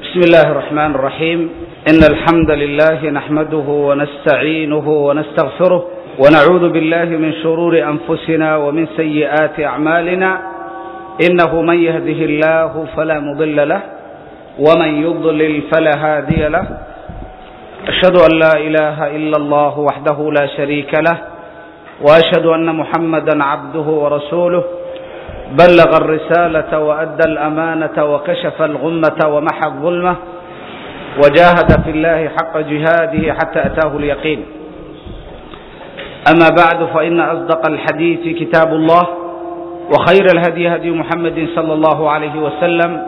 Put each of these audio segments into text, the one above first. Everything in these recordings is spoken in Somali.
بسم الله الرحمن الرحيم إن الحمد لله نحمده ونستعينه ونستغفره ونعوذ بالله من شرور أنفسنا ومن سيئات أعمالنا إنه من يهده الله فلا مضل له ومن يضلل فلا هادي له أشهد أن لا إله إلا الله وحده لا شريك له وأشهد أن محمدا عبده ورسوله بلغ الرسالة وأدى الأمانة وكشف الغمة ومحى الظلمة وجاهد في الله حق جهاده حتى أتاه اليقين أما بعد فإن أصدق الحديث كتاب الله وخير الهدي هدي محمد صلى الله عليه وسلم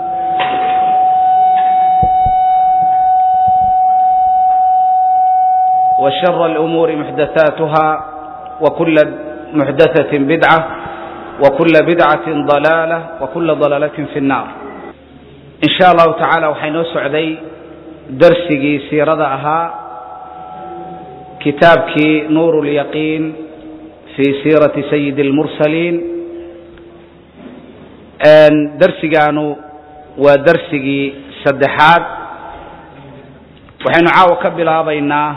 وشر الأمور محدثاتها وكل محدثة بدعة وكل بدعة ضلالة وكل ضلالة في النار إن شاء الله تعالى waxaynoo socday darsigii siirada ahaa kitaabkii nuur اليقين في siiraةi سيد المرسلين darsigaanu waa darsigii saddexaad waxaynu caawa ka bilaabaynaa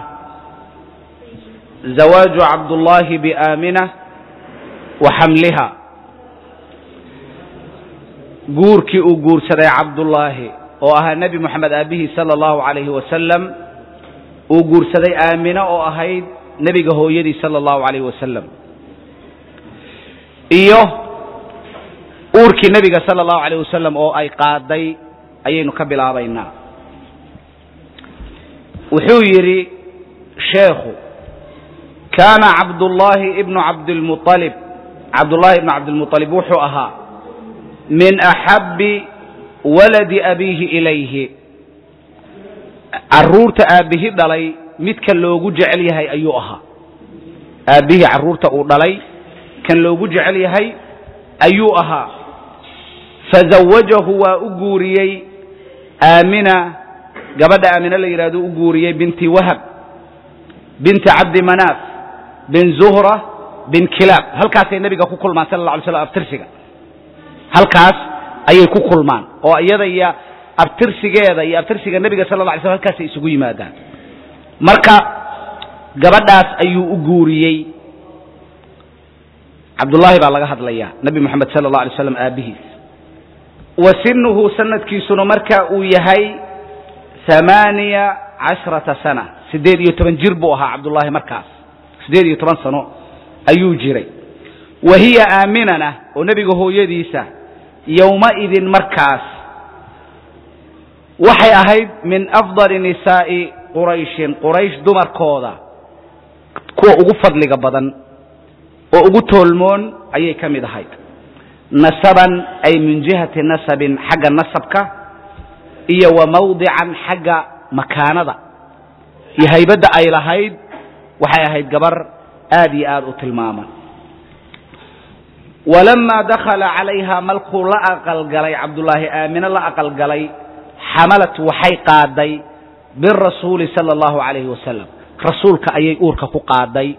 زawاaج cabdاللahi بآminة وxamliha guurkii uu guursaday cabdullaahi oo ahaa nebi moxamed aabihii sala allahu calayhi wasalam uu guursaday aamino oo ahayd nebiga hooyadii sala allahu calayhi wasalam iyo uurkii nebiga sala allahu calayh wasalam oo ay qaaday ayaynu ka bilaabaynaa wuxuu yidhi sheekhu kaana cabdullaahi ibnu cabdilmuطalib cabdullaahi ibnu cabdilmuطalib wuxuu ahaa min axabbi waladi abiihi ilayhi carruurta aabbihi dhalay midka loogu jecel yahay ayuu ahaa aabbihii carruurta uu dhalay kan loogu jecel yahay ayuu ahaa fazawajahu waa u guuriyey aamina gabadha aamina la yidhahdo u guuriyey binti wahab binti cabdi manaaf bin zuhra bin kilaab halkaasay nebiga ku kulmaan sala alla alay slam abtirsiga halkaas ayay ku kulmaan oo iyada iyo abtirsigeeda iyo abtirsiga nebiga sala la alay slam halkaasay isugu yimaadaan marka gabadhaas ayuu u guuriyey cabdullaahi baa laga hadlayaa nebi moxamed sala allah alay slam aabbihiis wa sinuhu sanadkiisuna marka uu yahay amaaniya cashrata sana siddeed iyo toban jir buu ahaa cabdullaahi markaas siddeed iyo toban sano ayuu jiray wa hiya aaminana oo nebiga hooyadiisa yowmaidin markaas waxay ahayd min afdali nisaa'i qurayshin quraysh dumarkooda kuwa ugu fadliga badan oo ugu toolmoon ayay ka mid ahayd nasaban ay min jihati nasabin xagga nasabka iyo wa mawdican xagga makaanada iyo haybadda ay lahayd waxay ahayd gabar aad iyo aad u tilmaaman walamaa dakhala calayha malkuu la aqalgalay cabdullaahi aamine la aqalgalay xamalat waxay qaaday birasuuli sala allahu calayhi wasalam rasuulka ayay uurka ku qaaday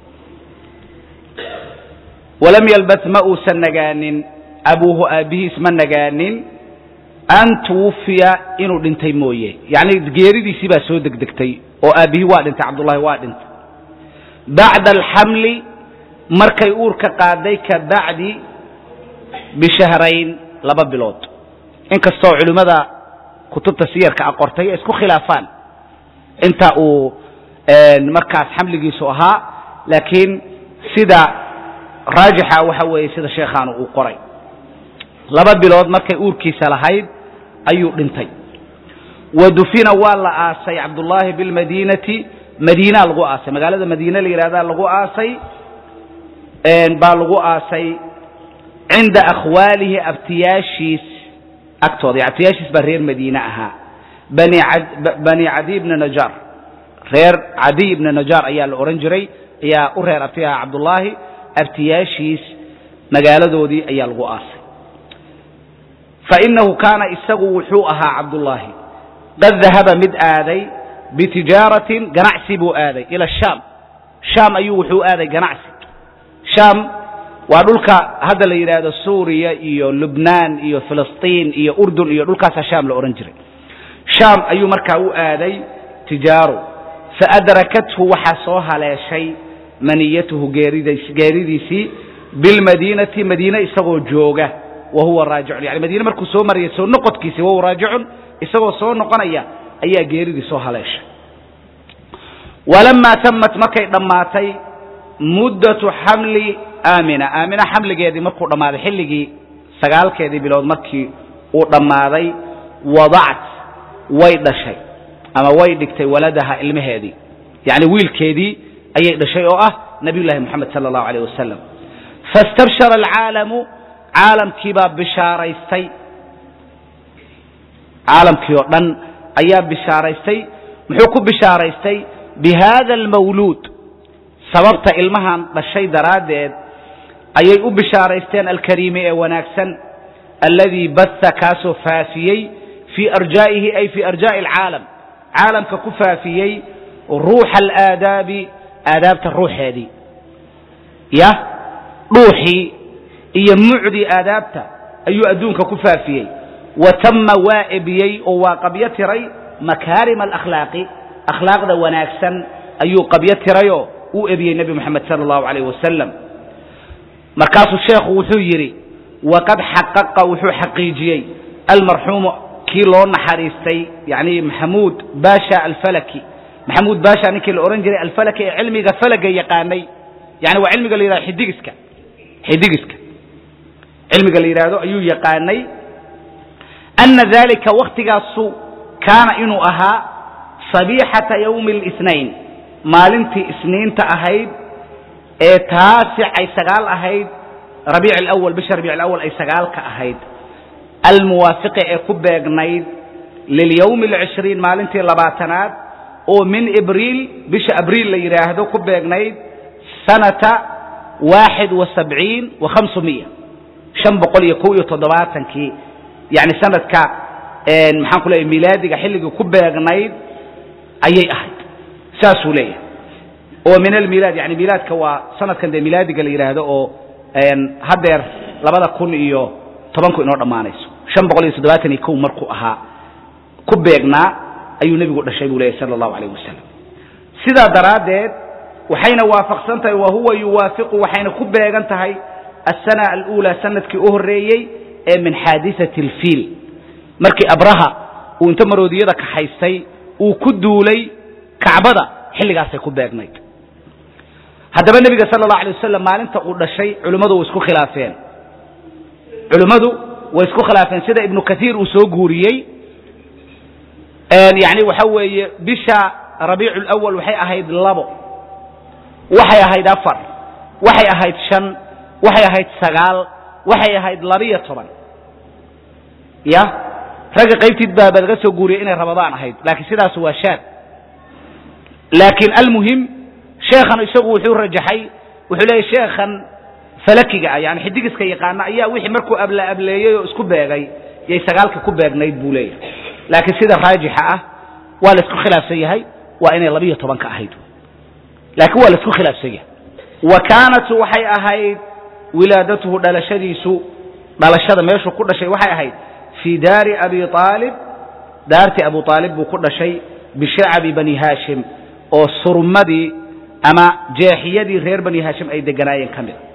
walam yalbas ma uusan nagaanin abuuhu aabbihiis ma nagaanin an tuwufiya inuu dhintay mooye yacni geeridiisii baa soo degdegtay oo aabbihii waa dhintay cabdullaahi waa dhintay bacda alxamli markay uurka qaaday ka bacdi bishahrayn laba bilood inkastoo culimmada kutubta siyarka a qortay ay isku khilaafaan inta uu markaas xamligiisu ahaa laakiin sida raajixa waxa weeye sida sheekhaanu uu qoray laba bilood markay uurkiisa lahayd ayuu dhintay wa dufina waa la aasay cabdullaahi bilmadiinati madiinaa lagu aasay magaalada madiine la yidhahdaa lagu aasay baa lagu aasay cinda akhwaalihi abtiyaashiis agtooda abtiyaashiis baa reer madiine ahaa bani cadiy bni najaar reer cadiy bni najaar ayaa la odhan jiray ayaa u reer abti ahaa cabdullaahi abtiyaashiis magaaladoodii ayaa lagu aasay fainahu kaana isagu wuxuu ahaa cabdullaahi qad dahaba mid aaday bitijaaratin ganacsi buu aaday ila shaam shaam ayuu wuxuu aaday ganacsi shaam waa dhulka hadda la yidhaahdo suuriya iyo lubnaan iyo filistiin iyo urdun iyo dhulkaasaa shaam la odhan jiray shaam ayuu markaa u aaday tijaaro faadrakathu waxaa soo haleeshay maniyatuhu geeridiisii bilmadiinati madiine isagoo jooga wa huwa raajicun yani madiine markuu soo maraya soo noqodkiisi wahuwa raajicun isagoo soo noqonaya ayaa geeridii soo haleeshay walamaa tamat markay dhammaatay muddatu xamli aamina aamina xamligeedii markuu dhammaaday xilligii sagaalkeedii bilood markii uu dhammaaday wadacat way dhashay ama way dhigtay waladaha ilmaheedii yacni wiilkeedii ayay dhashay oo ah nabiy llahi moxamed sala allahu alayh wasalam faistabshara alcaalamu caalamkii baa bishaaraystay caalamkii oo dhan ayaa bishaaraystay muxuu ku bishaaraystay bi hada almawluud sababta ilmahan dhashay daraaddeed ayay u bishaaraysteen alkariimi ee wanaagsan alladii baha kaasoo faafiyey fii arjaa'ihi ay fii arjaa'i alcaalam caalamka ku faafiyey ruuxa alaadaabi aadaabta ruuxeedii ya dhuuxii iyo mucdii aadaabta ayuu adduunka ku faafiyey wa tama waa ebiyey oo waa qabyo tiray makaarima alakhlaaqi akhlaaqda wanaagsan ayuu qabyo tirayoo uu ebiyey nebi moxamed sala allahu alayh wasalam markaasuu sheekhu wuxuu yidhi waqad xaqaqa wuxuu xaqiijiyey almarxuumu kii loo naxariistay yani maxamuud baasha alfalaki maxamuud baasha ninkii la odhan jiray alfalaki ee cilmiga falaga yaqaanay yani waa cilmiga la yidhahdo xidigiska xidigiska cilmiga la yidhaahdo ayuu yaqaanay ana dalika waktigaasu kaana inuu ahaa sabiixata yawmi اlsnayn maalintii isniinta ahayd ee taasic ay sagaal ahayd rabiic alawal bisha rabiic alawal ay sagaalka ahayd almuwaafiqi ee ku beegnayd lilyawmi alcishriin maalintii labaatanaad oo min ibriil bisha abriil la yidhaahdo ku beegnayd sanata waaxid wa sabciin wa khamsumiya shan boqol iyo kow iyo toddobaatankii yani sanadka maxaan ku leeyahy milaadiga xilligii ku beegnayd ayay ahayd saasuu leeyahay oo min almilaad yani milaadka waa sanadkan dee milaadiga la yidhaahdo oo haddeer labada kun iyo tobanku inoo dhammaanayso shan boqol iyo toddobaatan iyo kow markuu ahaa ku beegnaa ayuu nebigu dhashay buu leeyahy sala allahu alayh wasalam sidaa daraaddeed waxayna waafaqsan tahay wa huwa yuwaafiqu waxayna ku beegan tahay asana aluulaa sanadkii u horreeyey ee min xaadisati alfiil markii abraha uu inta maroodiyada kaxaystay uu ku duulay kacbada xilligaasay ku beegnayd haddaba nebiga sala allahu alay wasalam maalinta uu dhashay culimmadu way isku khilaafeen culimmadu way isku khilaafeen sida ibnu kaiir uu soo guuriyey yani waxa weeye bisha rabiicu lawal waxay ahayd labo waxay ahayd afar waxay ahayd shan waxay ahayd sagaal waxay ahayd labiyo toban ya ragga qaybtiid baa ba laga soo guuriyey inay ramadaan ahayd laakiin sidaas waa shaad laakiin almuhim sheekhan isagu wuxuu rajaxay wuxuu leeyahy sheekhan falakiga ah yani xidigiska yaqaana ayaa wixii markuu abla ableeyey oo isku beegay yay sagaalka ku beegnayd buu leeyahay laakiin sida raajixa ah waa la isku khilaafsan yahay waa inay labiyo tobanka ahayd laakiin waa la isku khilaafsan yahay wa kaanat waxay ahayd wilaadatuhu dhalashadiisu dhalashada meeshuu ku dhashay waxay ahayd fii daari abi aalib daartii abu aalib buu ku dhashay bishacabi bani haashim oo surmadii ama jeexiyadii reer bani haashim ay deganaayeen ka mida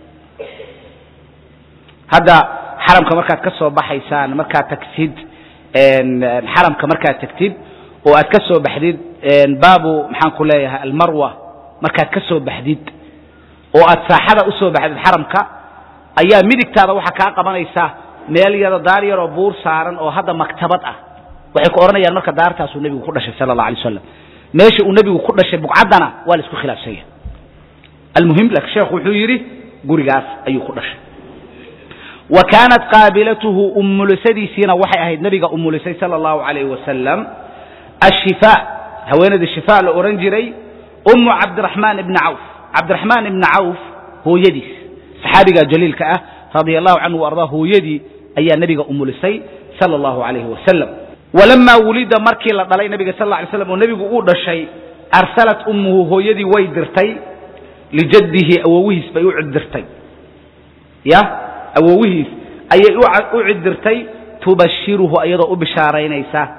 hadda xaramka markaad ka soo baxaysaan markaad tagtid xaramka markaad tagtid oo aad ka soo baxdid baabu maxaan ku leeyahay almarwa markaad ka soo baxdid oo aad saaxada u soo baxdid xaramka ayaa midigtaada waxaa kaa qabanaysa meel yaro daar yaroo buur saaran oo hadda maktabad ah waxay ku odhanayaan marka daartaasuu nebigu ku dhashay sala allah alay wasalam meesha uu nebigu ku dhashay bugcaddana waa la isku khilaafsan yahay almuhim laakiin sheekhu wuxuu yidhi gurigaas ayuu ku dhashay wa kaanat qaabilatuhu umulisadiisiina waxay ahayd nebiga umulisay sala allahu alayh wasalam ashifaa haweenaydii shifaa la odhan jiray ummu cabdiraxmaan ibni cawf cabdiraxmaan ibni cawf hooyadiis saxaabiga jaliilka ah radia allahu canhu ardaa hooyadii ayaa nebiga umulisay sala allahu alayhi wasalam walamaa wulida markii la dhalay nebiga sal ly slam oo nebigu uu dhashay arsalat ummuhu hooyadii way dirtay lijaddihi awowihiis bay u ciddirtay ya awowihiis ayay u cidirtay tubashiruhu iyadoo u bishaaraynaysa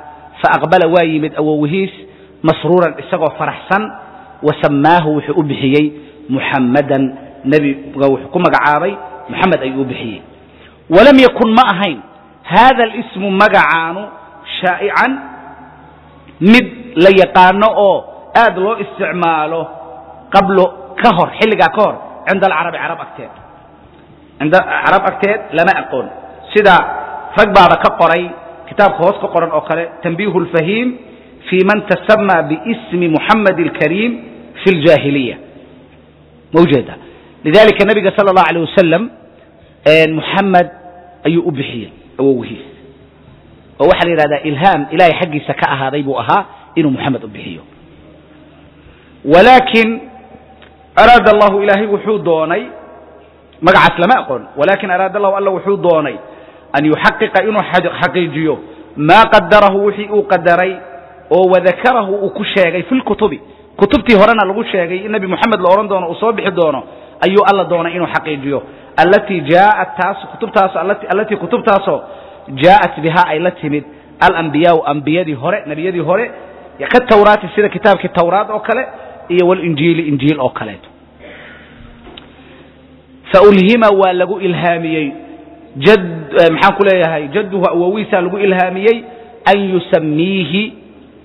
faaqbala waa yimid awowihiis masruuran isagoo faraxsan wasamaahu wuxuu u bixiyey muxammadan nebiga wuxuu ku magacaabay muxamed ayuu u bixiyey walam yakun ma ahayn hada alismu magacaanu shaa'ican mid la yaqaano oo aad loo isticmaalo qablo ka hor xilligaa ka hor cinda alcarabi carab agteed cinda carab agteed lama aqoon sida rag baaba ka qoray kitaabka hoos ka qoran oo kale tanbiihu lfahiim fi man tasama biismi muxamed alkariim fi ljaahiliya ma ujeeda lidalika nabiga sala allahu alayh wasalam muxamed ayuu u bixiyey awowihiis oo waxaa la yidhahdaa ilhaam ilahay xaggiisa ka ahaaday buu ahaa inuu muxamed u bixiyo walaakin araada allahu ilaahay wuxuu doonay magacaas lama aqoon walakin araada allahu alla wuxuu doonay an yuxaqiqa inuu xaqiijiyo maa qadarahu wixii uu qadaray oo wadakarahu uu ku sheegay fi lkutubi kutubtii horena lagu sheegay in nebi moxamed la odhan doono uu soo bixi doono ayuu alla doonay inuu xaqiijiyo allatii jaaat taas kutubtaas allatii kutubtaasoo jaaءat bihaa ay la timid alambiyaau ambiyadii hore nebiyadii hore katawraati sida kitaabkii tawraad oo kale iyo walinjiili injiil oo kaleeto faulhima waa lagu ilhaamiyey jad maxaan ku leeyahay jadduhu awowiisaa lagu ilhaamiyey an yusamiihi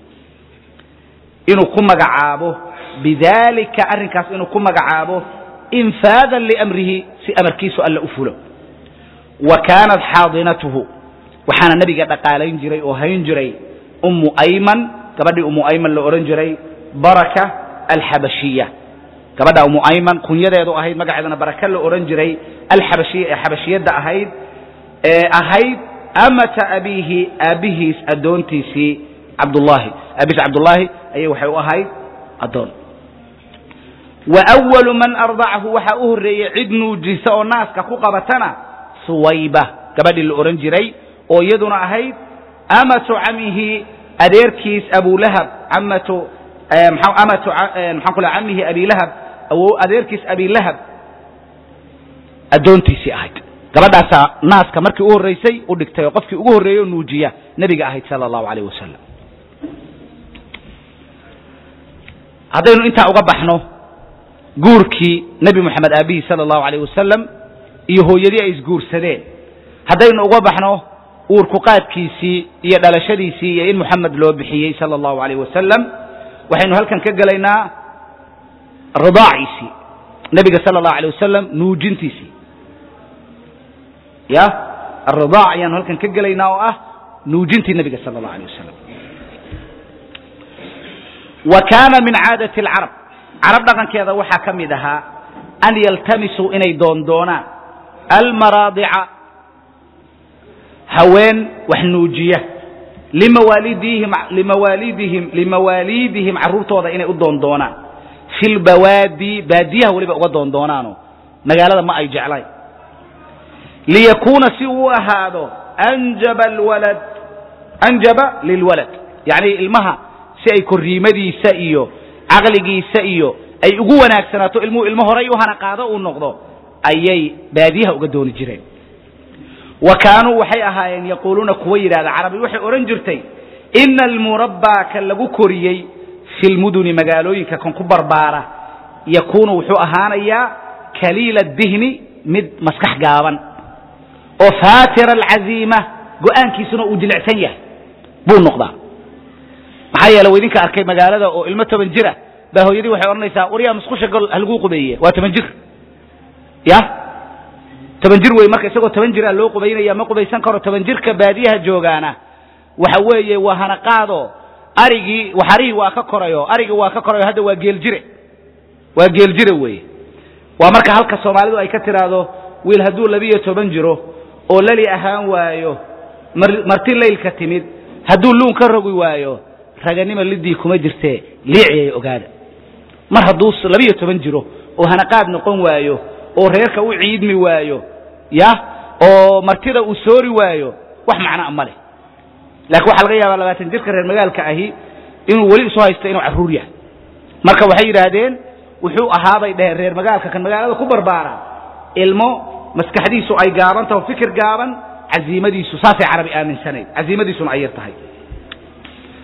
inuu ku magacaabo bidalika arrinkaas inuu ku magacaabo infaadan liamrihi si amarkiisu alla u fulo wa kaanat xaadinatuhu waxaana nebiga dhaqaalayn jiray oo hayn jiray ummu ayman gabadhii ummu ayman la odhan jiray baraka alxabashiya gabadha ummu ayman kunyadeedu ahayd magaceedana baraka la odhan jiray alxabashiya ee xabashiyadda ahayd ee ahayd amata abiihi aabbihiis addoontiisii cabdullaahi aabihiis cabdullaahi ayay waxay u ahayd addoon wa awalu man ardacahu waxaa u horreeyey cid nuujisa oo naaska ku qabatana suwayba gabadhii la odhan jiray oo iyaduna ahayd amatu camihi adeerkiis abulahab amatu amatu maxaan ku leh camihi abilahab adeerkiis abilahab addoontiisii ahayd gabadhaasaa naaska markii u horraysay u dhigtay oo qofkii ugu horreeyey oo nuujiya nebiga ahayd sala allahu alayh wasalam haddaynu intaa uga baxno guurkii nebi moxamed aabihii sala allahu alayh wasalam iyo hooyadii ay isguursadeen haddaynu uga baxno uurku qaadkiisii iyo dhalashadiisii iyo in moxamed loo bixiyey sala allahu alayh wasalam waxaynu halkan ka gelaynaa ridaaciisii nebiga sala allahu alay wasalam nuujintiisii ya aridaac ayaanu halkan ka gelaynaa oo ah nuujintii nebiga sala allahu alay wasalam wa kaana min caadati alcarab carab dhaqankeeda waxaa ka mid ahaa an yaltamisuu inay doondoonaan almaraadica haween wax nuujiya limawaalidihim limawaalidihim limawaaliidihim carruurtooda inay u doondoonaan fi lbawaadi baadiyaha weliba uga doondoonaano magaalada ma ay jeclayn liyakuuna si uu ahaado anjaba alwalad anjaba lilwalad yacni ilmaha si ay korriimadiisa iyo caqligiisa iyo ay ugu wanaagsanaato ilmuhu ilmo horay u hana qaado uu noqdo ayay baadiyaha uga dooni jireen wa kaanuu waxay ahaayeen yaquuluuna kuwa yidhahda carabi waxay odhan jirtay ina almurabbaa ka lagu koriyey fi lmuduni magaalooyinka kan ku barbaara yakuunu wuxuu ahaanayaa kaliila dihni mid maskax gaaban oo faatira alcaziima go'aankiisuna uu jilicsan yahay buu noqdaa maxaa yeele wa idinka arkay magaalada oo ilmo toban jira baa hooyadii waxay odhanaysaa waryaa musqusha gol halaguu qubeeye waa toban jir ya toban jir wey marka isagoo toban jiraa loo qubaynaya ma qubaysan karo toban jirka baadiyaha joogaana waxa weeye waa hanaqaado arigii waxarihii waa ka korayo arigii waa ka korayo hadda waa geeljire waa geeljire weeye waa marka halka soomaalidu ay ka tidhaahdo wiil hadduu labiyo toban jiro oo lali ahaan waayo marti laylka timid hadduu luun ka rogi waayo raganima lidii kuma jirtee liiciyay ogaada mar hadduu labiyo toban jiro oo hanaqaad noqon waayo oo reerka u ciidmi waayo ya oo martida uu soori waayo wax macnaa ma leh laakiin waxaa laga yaabaa labaatan jirka reer magaalka ahi inuu weli isu haysto inuu carruur yahay marka waxay yidhaahdeen wuxuu ahaabay dheheen reer magaalka kan magaalada ku barbaara ilmo maskaxdiisu ay gaaban taho fikir gaaban caziimadiisu saasay carabi aaminsanayd caziimadiisuna ay yar tahay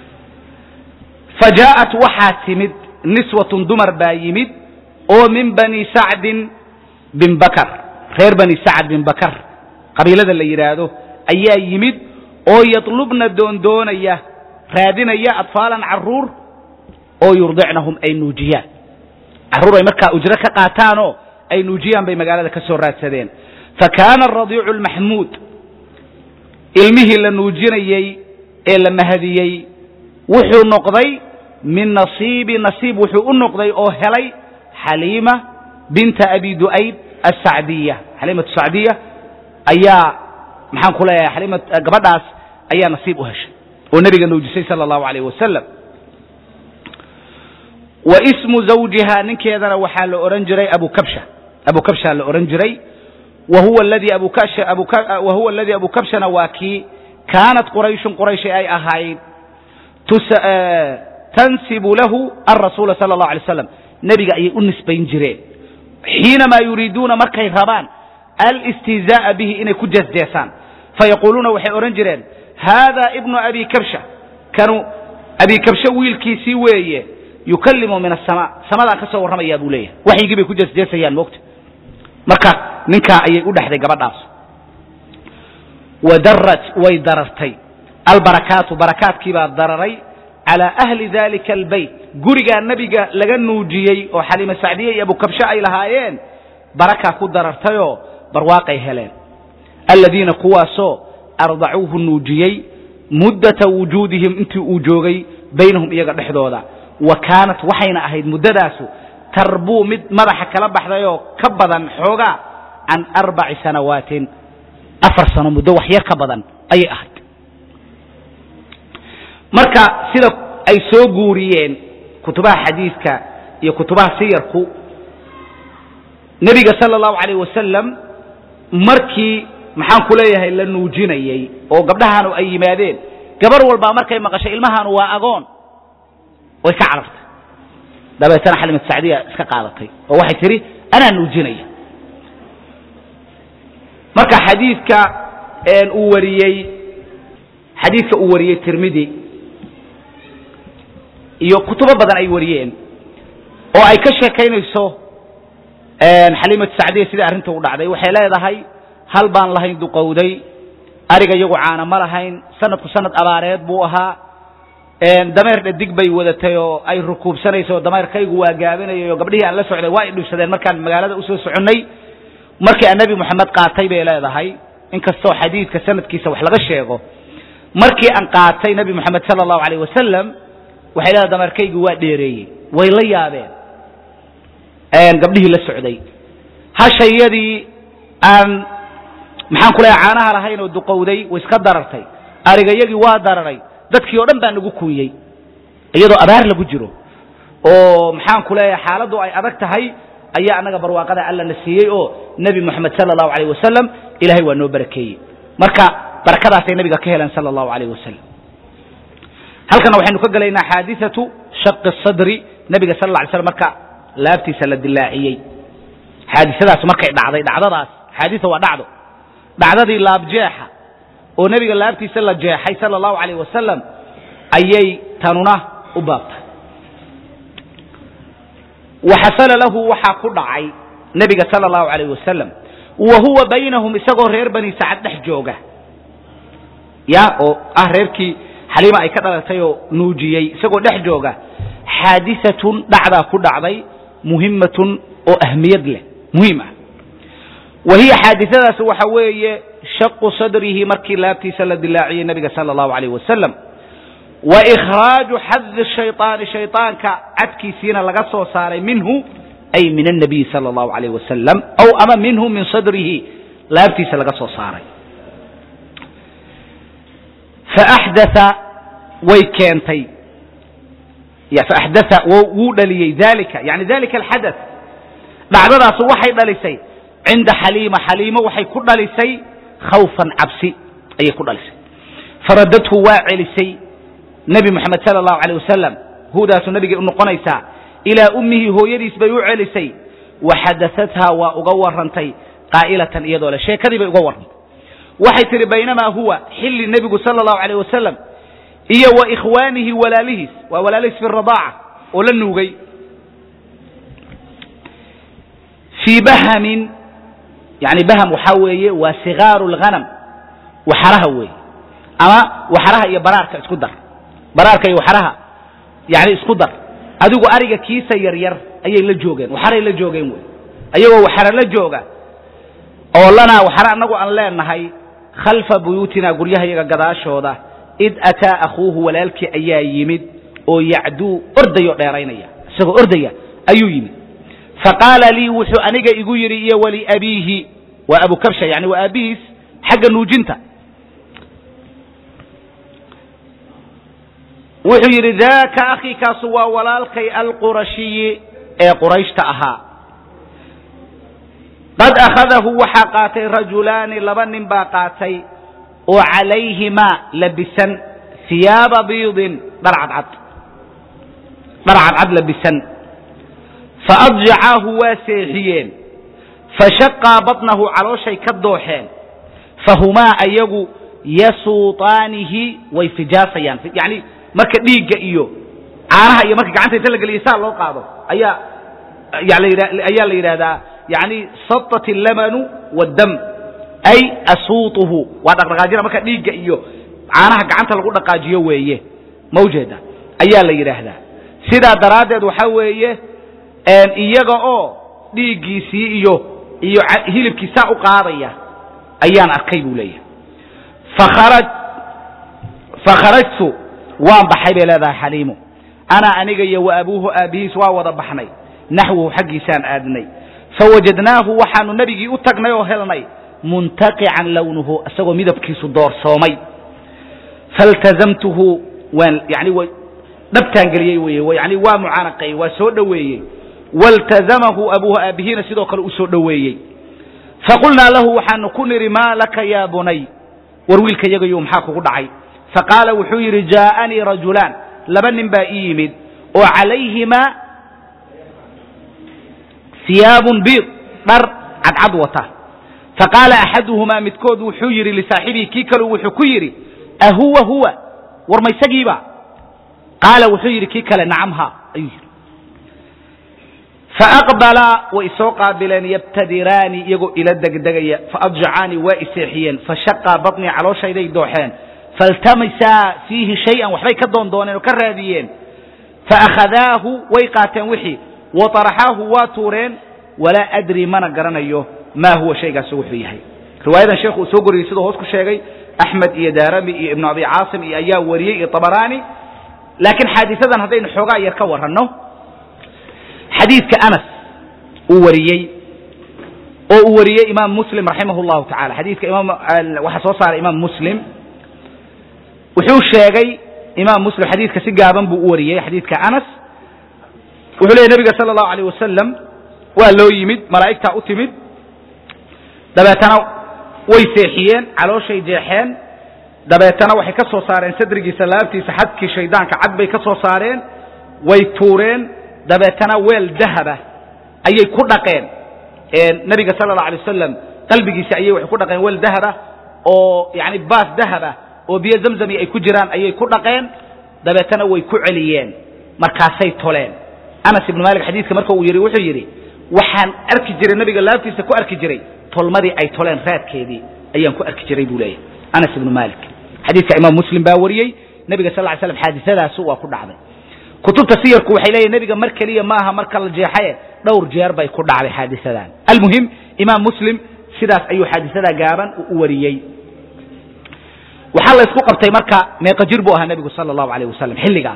fa jaa'at waxaa timid niswatun dumar baa yimid oo min bani sacdin bin bakar reer bani sacd bin bakar qabiilada la yidhaahdo ayaa yimid oo yatlubna doondoonaya raadinaya atfaalan carruur oo yurdicnahum ay nuujiyaan carruur ay markaa ujro ka qaataanoo ay nuujiyaan bay magaalada ka soo raadsadeen fa kaana aradiicu almaxmuud ilmihii la nuujinayey ee la mahadiyey wuxuu noqday min nasiibi nasiib wuxuu u noqday oo helay xaliima binta abi du'ayb asacdiya xaliimatu sacdiya ayaa maxaan ku leeyahay xaliima gabadhaas ayaa nasiib u heshay oo nebiga nuujisay sala allahu alayh wasalam wa ismu zawjiha ninkeedana waxaa la odhan jiray abu kabsha abu kabsha la odhan jiray wa huwa aladii abu kabsha abu wa huwa aladii abu kabshana waa kii kaanat qurayshun qurayshi ay ahayd tansibu lahu alrasuula sala allahu alay slam nebiga ayay u nisbayn jireen xiinamaa yuriiduuna markay rabaan alistihzaa'a bihi inay ku jeesjeesaan fayaquuluuna waxay odhan jireen haada ibnu abi kabsha kanu abi kabshe wiilkiisii weeye yukallimu min asamaa samadaan ka soo warramayaa buu leeyahay waxyigii bay ku jeesjeesayaan moogta marka ninkaa ayay u dhexday gabadhaas wadarrat way darartay albarakaatu barakaadkii baa dararay calaa ahli dalika albeyt gurigaa nebiga laga nuujiyey oo xaliima sacdiye iyo abukabshe ay lahaayeen barakaa ku darartayoo barwaaqay heleen aladiina kuwaasoo ardacuuhu nuujiyey muddata wujuudihim intii uu joogay baynahum iyaga dhexdooda wa kaanat waxayna ahayd muddadaasu tarbuu mid madaxa kala baxdayoo ka badan xoogaa can arbaci sanawaatin afar sano muddo wax yar ka badan ayay ahayd marka sida ay soo guuriyeen kutubaha xadiidka iyo kutubaha siyarku nebiga sala allahu calayh wasalam markii maxaan ku leeyahay la nuujinayey oo gabdhahaanu ay yimaadeen gabar walbaa markay maqashay ilmahaanu waa agoon way ka carartay dabeetana xalimat sacdiya iska qaadatay oo waxay tidhi anaa nuujinaya marka xadiidka uu wariyey xadiidka uu wariyey tirmidi iyo kutubo badan ay wariyeen oo ay ka sheekaynayso xaliimatu sacdiya sidai arrinta u dhacday waxay leedahay hal baan lahayn duqowday ariga iyagu caana ma lahayn sanadku sanad abaareed buu ahaa dameer dhadig bay wadatay oo ay rukuubsanayso dameerkaygu waa gaabinayay oo gabdhihii aan la socday waa ay dhibsadeen markaan magaalada usoo soconnay markii aan nebi moxamed qaatay bay leedahay inkastoo xadiidka sanadkiisa wax laga sheego markii aan qaatay nebi moxamed sala allahu alayh wasalam waxay leedahay dameerkaygu waa dheereeyey way la yaabeen gabdhihii la socday hashayadii aan maxaan ku leeyahay caanaha lahayn oo duqowday way iska darartay arigayagii waa dararay dadkii oo dhan baa nagu kuuyey iyadoo abaar lagu jiro oo maxaan ku leeyahay xaaladdu ay adag tahay ayaa annaga barwaaqada alla na siiyey oo nebi moxamed sala allahu alayh wasalam ilahay waa noo barakeeyey marka barakadaasay nabiga ka heleen sala allahu alayh wasalam halkana waxaynu ka gelaynaa xaadiثatu shaqi sadri nebiga sal lla alay slam marka laabtiisa la dilaaciyey xaadisadaas markay dhacday dhacdadaas xaadisa waa dhacdo dhacdadii laabjeexa oo nebiga laabtiisa la jeexay sala allahu alayh wasalam ayay tanuna u baabtay waxasala lahu waxaa ku dhacay nebiga sala allahu alayh wasalam wa huwa baynahum isagoo reer bani sacad dhex jooga ya oo ah reerkii xaliima ay ka dhalatay oo nuujiyey isagoo dhex jooga xaadiatun dhacdaa ku dhacday muhimatun oo ahmiyad leh muhiim ah wa hiya xaadiadaas waxa weeye shaqu sadrihi markii laabtiisa la dilaaciyey nebiga sala allahu alayh wasalam wa ikhraaju xadi shayطaani shayطaanka cadkiisiina laga soo saaray minhu ay min الnabiy salى اllahu alayh wasalam aw ama minhu min sadrihi laabtiisa laga soo saaray faaxdaa way keentay faaxdaa wuu dhaliyey dalika yani dalika alxadaث dhacdadaasu waxay dhalisay cinda xaliima xaliimo waxay ku dhalisay khawfan cabsi ayay ku dhalisay faradadhu waa celisay nebi moxamed sala allahu alayh wasalam hudaasu nebigay u noqonaysaa ilaa ummihi hooyadiis bay u celisay waxadaathaa waa uga warrantay qaa'ilatan iyadoo le sheekadii bay uga warrantay waxay tidhi baynamaa huwa xilli nebigu sala allahu alayh wasalam iyo wa ikhwaanihi walaalihiis waa walaalihiis fi radaaca oo la nuugay fii bahamin yani baham waxaa weeye waa sikaaru lghanam waxaraha weeye ama waxaraha iyo baraarka isku dar baraarka iyo waxaraha yani isku dar adigu ariga kiisa yaryar ayay la joogeen waxaray la joogeen wey ayagoo waxara la jooga oo lanaa waxara annagu aan leenahay khalfa buyuutina guryahayaga gadaashooda id ataa akhuuhu walaalkii ayaa yimid oo yacduu ordayoo dheeraynaya isagoo ordaya ayuu yimid faqaala lii wuxuu aniga igu yidhi iyo waliabiihi waa abu kabsha yani waa aabihiis xagga nuujinta wuxuu yidhi daaka akhi kaasu waa walaalkay alqurashiyi ee qurayshta ahaa qad akhadahu waxaa qaatay rajulaani laba nin baa qaatay oo calayhimaa labisan hiyaaba biidin dhar cadcad dhar cadcad labisan faadjacaahu waa seexiyeen fashaqaa batnahu calooshay ka dooxeen fahumaa ayagu yasuutaanihi way fijaasayaan yani marka dhiigga iyo caanaha iyo marka gacanta inta la geliya saa loo qaado ayaa ayaa la yidhahdaa yani satat allamanu waddam ay asuutuhu waa dhaqdhaqaajina marka dhiigga iyo caanaha gacanta lagu dhaqaajiyo weeye mawjeeda ayaa la yidhaahdaa sidaa daraaddeed waxaa weeye iyaga oo dhiiggiisii iyo iyo hilibkii saa u qaadaya ayaan arkay buu leeyahay fakharaj fakharajtu waan baxay bay leedahay xaliimu ana aniga iyo wa abuuhu aabbihiis waa wada baxnay naxwahu xaggiisaan aadnay fawajadnaahu waxaanu nebigii u tagnay oo helnay muntaqican lownuhu isagoo midabkiisu doorsoomay faltazamtuhu waan yani w dhabtaan geliyey weye yani waa mucaanaqeeyey waa soo dhoweeyey waltazamahu abuuhu aabbihiina sidoo kale u soo dhoweeyey faqulnaa lahu waxaanu ku nidhi maa laka yaa bunay war wiilka yagayu maxaa kugu dhacay faqaala wuxuu yidhi jaa'anii rajulaan laba nin baa ii yimid oo calayhimaa siyaabun biid dhar cadcad wata faqaala axaduhumaa midkood wuxuu yidhi lisaaxibihi kii kalu wuxuu ku yidhi ahuwa huwa war ma isagiiba qaala wuxuu yidhi kii kale nacamha ayuu yidhi faaqbalaa way isoo qaabileen yabtadiraani iyagoo ila degdegaya faadjacaanii waa iseexiyeen fashaqaa batnii calooshayday dooxeen faltamisaa fiihi shay-an waxbay ka doondooneen oo ka raadiyeen faakhadaahu way qaateen wixii waطaraxaahu waa tuureen walaa adri mana garanayo maa huwa shaygaasi wuxuu yahay riwaayadan sheekhu uu soo goriyey siduu hoos ku sheegay axmed iyo daarami iyo ibnu abi caasim iyo ayaa wariyey iyo abaraani laakiin xaadisadan haddaynu xoogaa yar ka waranno xadiidka anas uu wariyey oo uu wariyey imaam muslim raximah اllahu tacala xadiidka imaam waxaa soo saaray imaam muslim wuxuu sheegay imaam muslim xadiidka si gaaban buu u wariyey xadiidka anas wuxuu leeyay nebiga sala allahu alayh wasalam waa loo yimid malaa'igtaa u timid dabeetana way seexiyeen calooshay jeexeen dabeetana waxay ka soo saareen sadrigiisa laabtiisa xadkii shaydaanka cad bay ka soo saareen way tuureen dabeetana weel dahaba ayay ku dhaqeen nebiga sala allahu alay wasalam qalbigiisa ayay waxay ku dhaqeen weel dahaba oo yani baas dahaba oo biyo zamzami ay ku jiraan ayay ku dhaqeen dabeetana way ku celiyeen markaasay toleen anas ibnu malik xadiidka marka uu yidhi wuxuu yidhi waxaan arki jiray nebiga laabtiisa ku arki jiray tolmadii ay toleen raadkeedii ayaan ku arki jiray buu leeyahy anas ibnu malik xadiidka imaam muslim baa wariyey nebiga sal ly slam xaadisadaasu waa ku dhacday kutubta siyarku waxay leeyihin nebiga mar keliya maaha marka la jeexaye dhowr jeer bay ku dhacday xaadisadan almuhim imaam muslim sidaas ayuu xaadisadaa gaaban u wariyey waxaa la isku qabtay marka meeqa jir buu ahaa nebigu sala allahu alayh wasalam xilligaas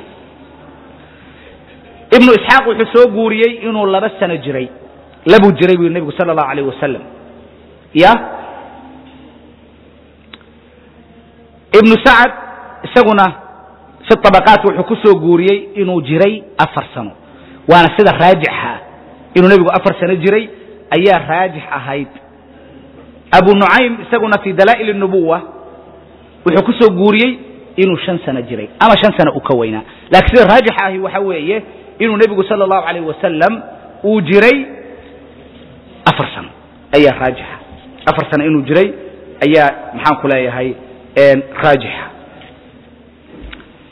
ibnu isxaaq wuxuu soo guuriyey inuu laba sano jiray labuu jiray buu yidhi nebigu sala allahu alayh wasalam ya ibnu sacad isaguna fi طabaqaat wuxuu ku soo guuriyey inuu jiray afar sano waana sida raajixa inuu nebigu afar sano jiray ayaa raajix ahayd abu nucaym isaguna fi dalaa'il الnubuwa wuxuu ku soo guuriyey inuu shan sano jiray ama shan sano u ka weynaa laakiin sida raajixa ahi waxa weeye inuu nebigu salى الlahu عalيه wasalam uu jiray afar sano ayaa raajixa afar sano inuu jiray ayaa maxaan ku leeyahay raajixa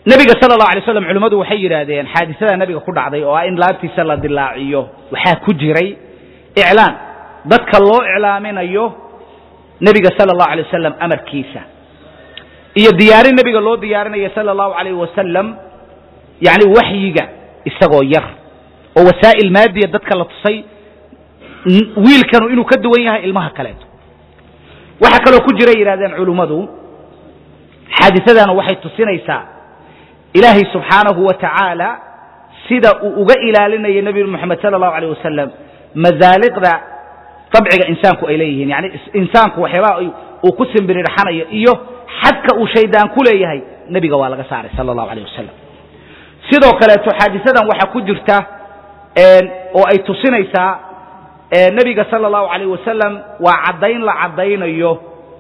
nebiga sala allahu alay slam culimmadu waxay yidhaahdeen xaadisada nebiga ku dhacday oo ah in laabtiisa la dilaaciyo waxaa ku jiray iclaan dadka loo iclaaminayo nebiga sala allahu alay wasalam amarkiisa iyo diyaarin nebiga loo diyaarinayo sala allahu alayh wasalam yacni waxyiga isagoo yar oo wasaa'il maadiya dadka la tusay wiilkanu inuu ka duwan yahay ilmaha kaleeto waxaa kaloo ku jira yidhahdeen culummadu xaadisadana waxay tusinaysaa ilaahay subxaanahu wa tacaala sida uu uga ilaalinaya nebi moxamed sala allahu alayh wasalam masaaliqda dabciga insaanku ay leeyihiin yani insaanku waxyaabaha uu ku simbirirxanayo iyo xadka uu shaydaan ku leeyahay nebiga waa laga saaray sala allahu alayh wasalam sidoo kaleeto xaadisadan waxaa ku jirta oo ay tusinaysaa nebiga sala allahu alayh wasalam waa caddayn la caddaynayo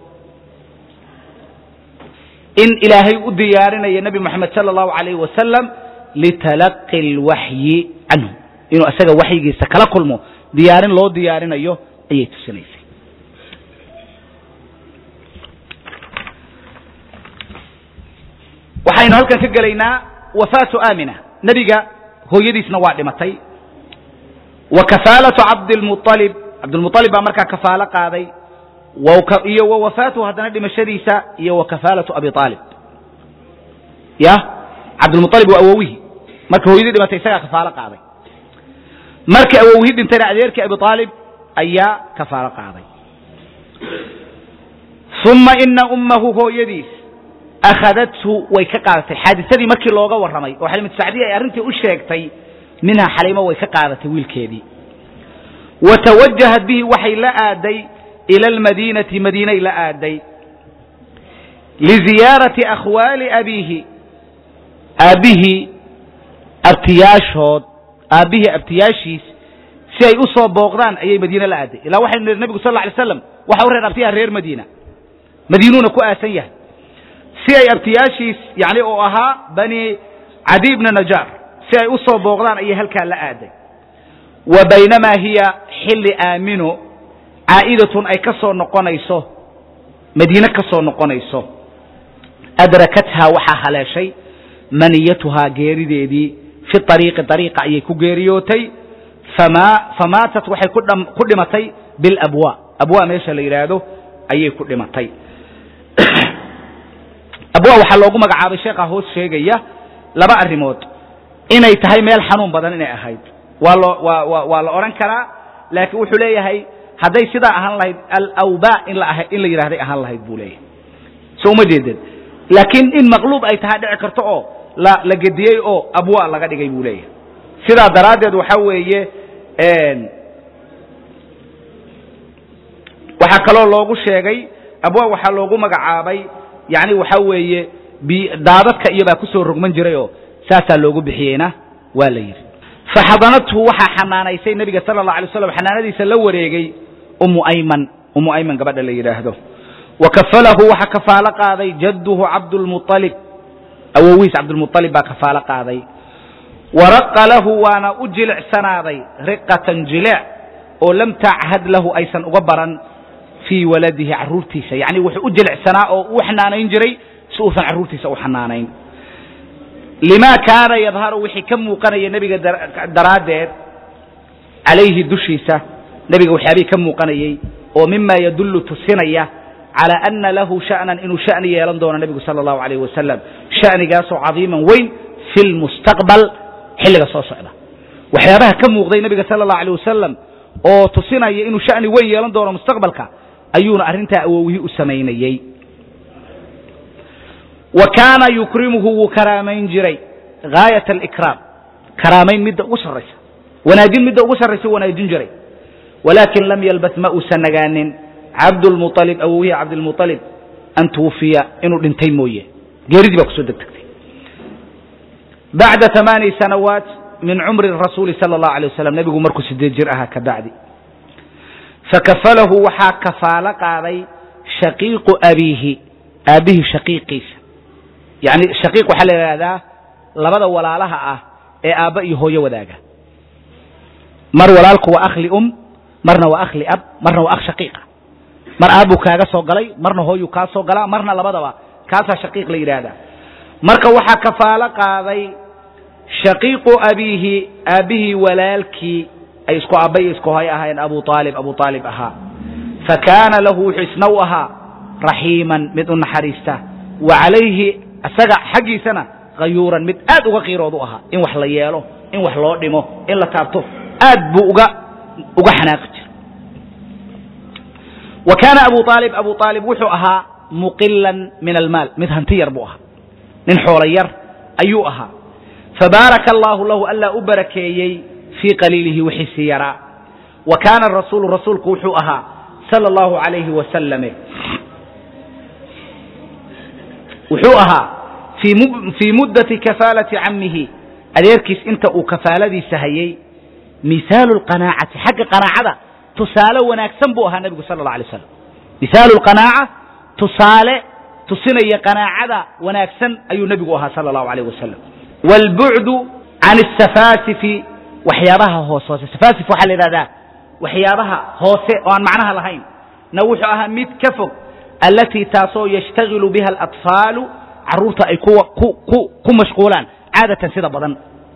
in ilaahay u diyaarinayo nebi moxamed sala allahu alayh wasalam litalaqi alwaxyi canhu inuu isaga waxyigiisa kala kulmo diyaarin loo diyaarinayo ayay tusinaysay waxaynu halkan ka gelaynaa wafaatu aamina nebiga hooyadiisna waa dhimatay wa kafaalatu cabdilmualib cabdilmualib baa markaa kafaalo qaaday iyo wa wafaatuhu haddana dhimashadiisa iyo wa kafaalatu abi aalib ya cabdilmualib waa awowihii marka hooyadii dhimatay isagaa kafaalo qaaday markii awowihii dhintayna adeerkii abi aalib ayaa kafaalo qaaday uma ina ummahu hooyadiis akhadathu way ka qaadatay xaadisadii markii looga warramay oo xalimatu sacdiya ay arrintii u sheegtay minhaa xaliimo way ka qaadatay wiilkeedii wa tawajahat bihi waxay la aaday ila almadiinati madiinay la aaday liziyaarati akhwaali abiihi aabbihii abtiyaashood aabbihii abtiyaashiis si ay u soo booqdaan ayay madiine la aaday ilaa waxaynu nihi nebigu sal lla alay slam waxa u reer abtiyaha reer madiina madiinuuna ku aasan yahay si ay abtiyaashiis yani oo ahaa bani cadi bna najaar si ay u soo booqdaan ayay halkaa la aaday wa baynamaa hiya xilli aamino caa'idatun ay ka soo noqonayso madiine ka soo noqonayso adrakathaa waxaa haleeshay maniyatuhaa geerideedii fi ariiqi ariiqa ayay ku geeriyootay famaatat waxay ku dhimatay bilabwa abwa meesha la yidhaahdo ayay ku dhimatay abwa waxaa loogu magacaabay sheekha hoos sheegaya laba arrimood inay tahay meel xanuun badan inay ahayd waa loo waa waa la odhan karaa laakiin wuxuu leeyahay hadday sidaa ahaan lahayd alawba in la in la yidhahday ahaan lahayd buu leeyahay so uma jeedeen laakiin in maqluub ay tahay dhici karto oo la la gediyey oo abwa laga dhigay buu leeyahay sidaa daraaddeed waxaa weeye waxaa kaloo loogu sheegay abwa waxaa loogu magacaabay yani waxaa weeye daadadka iyo baa kusoo rogman jirayoo saasaa loogu bixiyeyna waa la yidhi faxadanathu waxaa xanaanaysay nebiga sala allah alay slam xanaanadiisa la wareegay ummu ayman ummu ayman gabadha la yidhaahdo wa kafalahu waxaa kafaalo qaaday jadduhu cabdulmualib awowiis cabdulmualib baa kafaalo qaaday waraqa lahu waana u jilicsanaaday riqatan jileec oo lam tachad lahu aysan uga baran fii waladihi carruurtiisa yacni wuxuu u jilicsanaa oo u xanaanayn jiray si uusan carruurtiisa u xanaanayn lima kaana yadharu wixii ka muuqanaya nebiga daraaddeed calayhi dushiisa nebiga waxyaabihii ka muuqanayey oo mima yadullu tusinaya calى ana lahu sha'nan inuu sha'ni yeelan doono nebigu sala allahu alayh wasalam sha'nigaasoo cadiiman weyn fi lmustaqbal xilliga soo socda waxyaabaha ka muuqday nebiga sala allahu alيh wasalam oo tusinaya inuu sha'ni weyn yeelan doono mustaqbalka ayuuna arrintaa awowihii u samaynayey wa kaana yukrimuhu wuu karaamayn jiray gaayat alikraam karaamayn midda ugu sarraysa wanaajin midda ugu sarraysa wanaajin jiray walaakin lam yalbas ma uusan nagaanin cabdulmualib awowihii cabdilmualib an tuwufiya inuu dhintay mooye geeridii baa kusoo degtagtay bacda amaani sanawaat min cumri rasuuli sala allahu alay wasalam nebigu markuu sideed jir ahaa ka bacdi fakafalahu waxaa kafaalo qaaday shaqiiqu abiihi aabbihii shaqiiqiisa yani shaqiiq waxaa la yidhahdaa labada walaalaha ah ee aabba iyo hooyo wadaaga mar walaalku waa akhli um marna waa akhli ab marna waa akh shaqiiqa mar aabbuu kaaga soo galay marna hooyuu kaa soo galaa marna labadaba kaasaa shaqiiq la yidhaahdaa marka waxaa kafaalo qaaday shaqiiqu abiihi aabbihii walaalkii ay isku abbay isku hay ahaayeen abu aalib abu aalib ahaa fa kaana lahu wuxuu isna u ahaa raxiiman mid u naxariista wa calayhi isaga xaggiisana hayuuran mid aad uga qiirood u ahaa in wax la yeelo in wax loo dhimo in la taabto aad buu uga uga xanaaqi jira wa kaana abu aalib abu aalib wuxuu ahaa muqilan min almaal mid hanti yar buu ahaa nin xoolo yar ayuu ahaa fabaaraka allaahu lahu allaa u barakeeyey fii qaliilihi wixiisii yaraa wa kaana rasuulu rasuulku wuxuu ahaa sala allahu alayhi wasalame wuxuu ahaa fii muddati kafaalati cammihi adeerkiis inta uu kafaaladiisa hayey misaalu lqanaacati xagga qanaacada tusaale wanaagsan buu ahaa nebigu sala allah alay slam misaalu lqanaaca tusaale tusinaya qanaacada wanaagsan ayuu nebigu ahaa sala allahu alayh wasalam waalbucdu can asafaasifi waxyaabaha hoos hoose safaasif waxaa la yidhahdaa waxyaabaha hoose oo aan macnaha lahayn na wuxuu ahaa mid ka fog allatii taasoo yashtagilu biha alatfaalu carruurta ay kuwa ku ku ku mashquulaan caadatan sida badan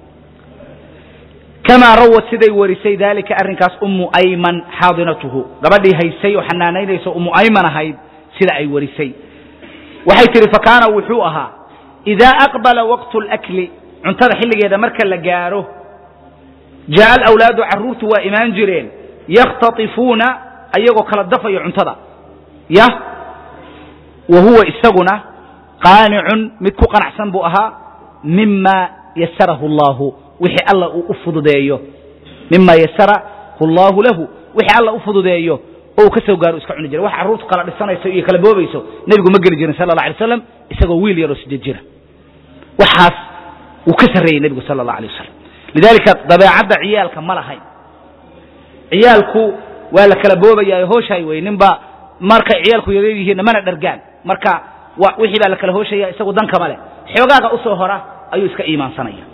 kamaa rawad siday warisay daalika arrinkaas ummu ayman xaadinatuhu gabadhii haysay oo xanaanaynaysa ummu ayman ahayd sida ay warisay waxay tihi fakaana wuxuu ahaa idaa aqbala waqtu اlakli cuntada xilligeeda marka la gaaro jaa'a alawlaadu carruurtu waa imaan jireen yakhtaifuuna ayagoo kala dafayo cuntada ya wa huwa isaguna qaanicun mid ku qanacsan buu ahaa mima yasarahu allahu wixii alla uu u fududeeyo mima yasarahu allahu lahu wixii alla u fududeeyo oo uu ka soo gaaro iska cuni jiray wax carruurtu kala dhisanayso iyo kala boobayso nebigu ma geli jirin sala allah alay waslam isagoo wiil yaroo sideed jira waxaas wuu ka sarreeyey nebigu sala allah alay wasalam lidaalika dabeecadda ciyaalka ma lahayn ciyaalku waa la kala boobayaayo hooshaay wey ninba markay ciyaalku yareer yihiinna mana dhargaan marka wixii baa la kala hooshaya isagu dankama leh xoogaaga usoo hora ayuu iska iimaansanaya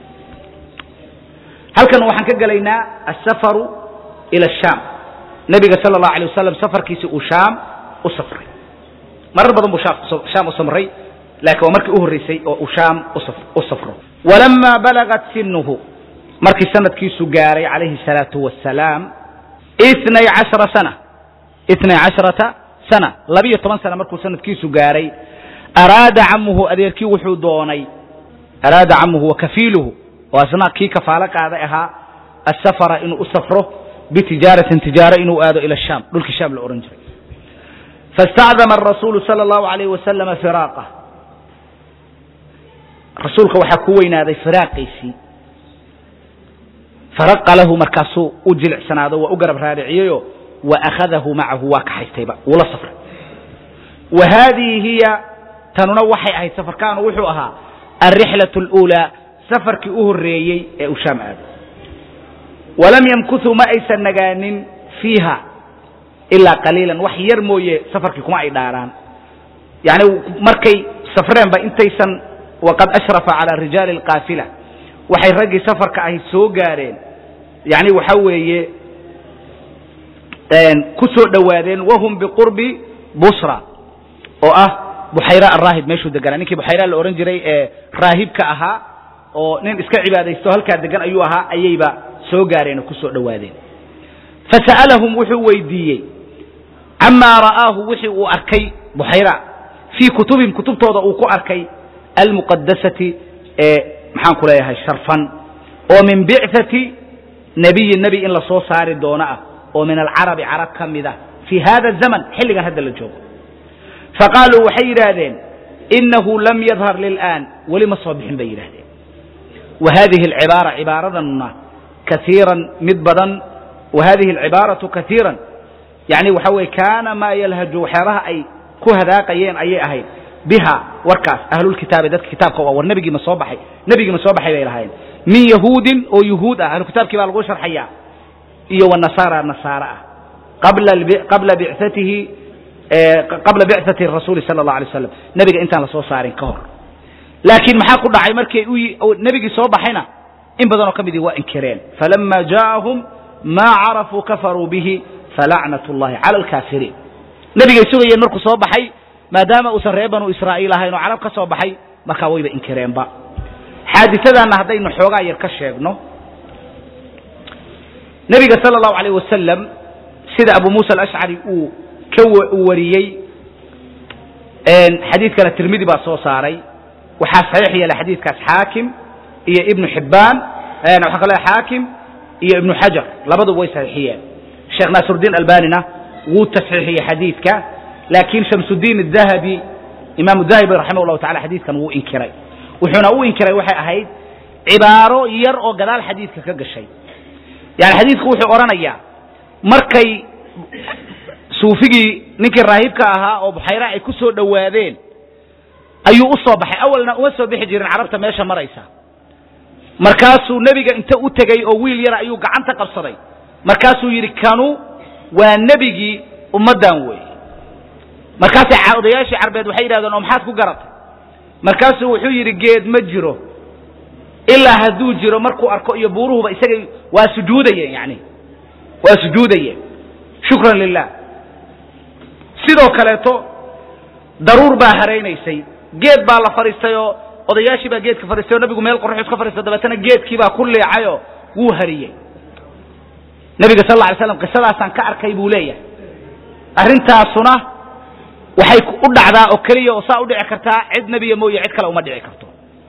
halkan waxaan ka gelaynaa asafaru ila ashaam nebiga sala allahu alay wasalam safarkiisi uu shaam u safray marar badan buu shaam u samray laakiin waa markii u horreysay oo uu shaam u safro walamaa balagat sinuhu markii sanadkiisu gaaray calayhi salaatu wasalaam inay cashara sana inay casharata sana labiyo toban sana markuu sanadkiisu gaaray araada camuhu adeerkii wuxuu doonay araada camuhu wa kafiiluhu oo asna kii kafaalo qaaday ahaa asafara inuu u safro bitijaaratin tijaaro inuu aado ila shaam dhulkii shaam la ohan jiray faاstacdama arasuulu sala allahu alayh wasalama firaaqah rasuulka waxaa ku weynaaday firaaqiisii faraqa lahu markaasuu u jilicsanaado waa u garab raariciyeyo wa akhadahu macahu waa kaxaystayba wuu la safray wa haadihi hiya tanuna waxay ahayd safarkaanu wuxuu ahaa alrixlaة اlأuulaa safarkii u horreeyey ee uu shaam aado walam yamkutuu ma aysan nagaanin fiiha ilaa qaliilan wax yar mooye safarkii kuma ay dhaaraan yani markay safreenba intaysan waqad ashrafa calى rijaali اlqaafila waxay raggii safarka ahi soo gaareen yani waxa weeye ku soo dhowaadeen wahum biqurbi busra oo ah buxayra araahib meeshuu deganaa ninkii buxayra la ohan jiray ee raahibka ahaa oo nin iska cibaadaysto halkaa degan ayuu ahaa ayayba soo gaareen oo ku soo dhowaadeen fasa'alahum wuxuu weydiiyey camaa ra'aahu wixii uu arkay buxayra fii kutubihim kutubtooda uu ku arkay almuqadasati ee maxaan ku leeyahay sharfan oo min bicati nebiyi nebi in la soo saari doono ah oo min alcarabi carab ka mid ah fii hada zaman xilligan hadda la joogo faqaaluu waxay yidhaahdeen inahu lam yadhar lilaan weli ma soo bixin bay yidhahdeen wa hadihi alcibaara cibaaradanna kaiiran mid badan wa hadihi alcibaaratu kaiiran yani waxa weye kaana maa yalhaju waxyaabaha ay ku hadaaqayeen ayay ahayd biha warkaas ahlulkitaabi dadka kitaabka waa war nebigii ma soo baxay nebigii ma soo baxay bay lahaayeen min yahuudin oo yuhuud ah ahlukitaabkii baa lagu sharxaya iyo wanasaara nasaare ah qabla bicatihi qabla bicati rasuuli sala allah alay slam nebiga intaan la soo saarin ka hor laakiin maxaa ku dhacay markay nebigii soo baxayna in badanoo ka midii waa inkireen falama jaaahum maa carafuu kafaruu bihi falacnat اllahi cala alkaafiriin nebigay sugayeen markuu soo baxay maadaama uusan reer banu israa'iil ahayn oo carab ka soo baxay markaa wayba inkireenba xaadisadaanna haddaynu xoogaa yar ka sheegno nebiga sala allahu alayh wasalam sida abu muusa alashcari uu ka uu wariyey xadiidkana tirmidi baa soo saaray waxaa saxiix yeelay xadiidkaas xaakim iyo ibnu xibbaan waxaa kaloo xaakim iyo ibnu xajar labaduba way saxiixiyeen sheekh naasiruddiin albanina wuu tasxiixiyey xadiidka laakiin shamsudiin adahabi imaamu dahabi raximah llahu tacala xadiidkan wuu inkiray wuxuuna u inkiray waxay ahayd cibaaro yar oo gadaal xadiidka ka gashay yani xadiidku wuxuu odhanayaa markay suufigii ninkii raahibka ahaa oo buxayra ay ku soo dhowaadeen ayuu u soo baxay awalna uma soo bixi jirin carabta meesha maraysa markaasuu nebiga inta u tegey oo wiil yara ayuu gacanta qabsaday markaasuu yidhi kanu waa nebigii ummaddan weeye markaasay odayaashii carbeed waxay yidhahdeen oo maxaad ku garatay markaasuu wuxuu yidhi geed ma jiro ilaa hadduu jiro markuu arko iyo buuruhuba isagay waa sujuudayeen yani waa sujuudayeen shukran lilah sidoo kaleeto daruur baa haraynaysay geed baa la fadhiistay oo odayaashii baa geedka fadhiistay oo nabigu meel qorxus ka fadhiistay dabeetana geedkii baa ku leecayoo wuu hariyey nebiga sal alla alay slam qisadaasaan ka arkay buu leeyahay arrintaasuna waxay u dhacdaa oo keliya oo saa u dhici kartaa cid nebiya mooye cid kale uma dhici karto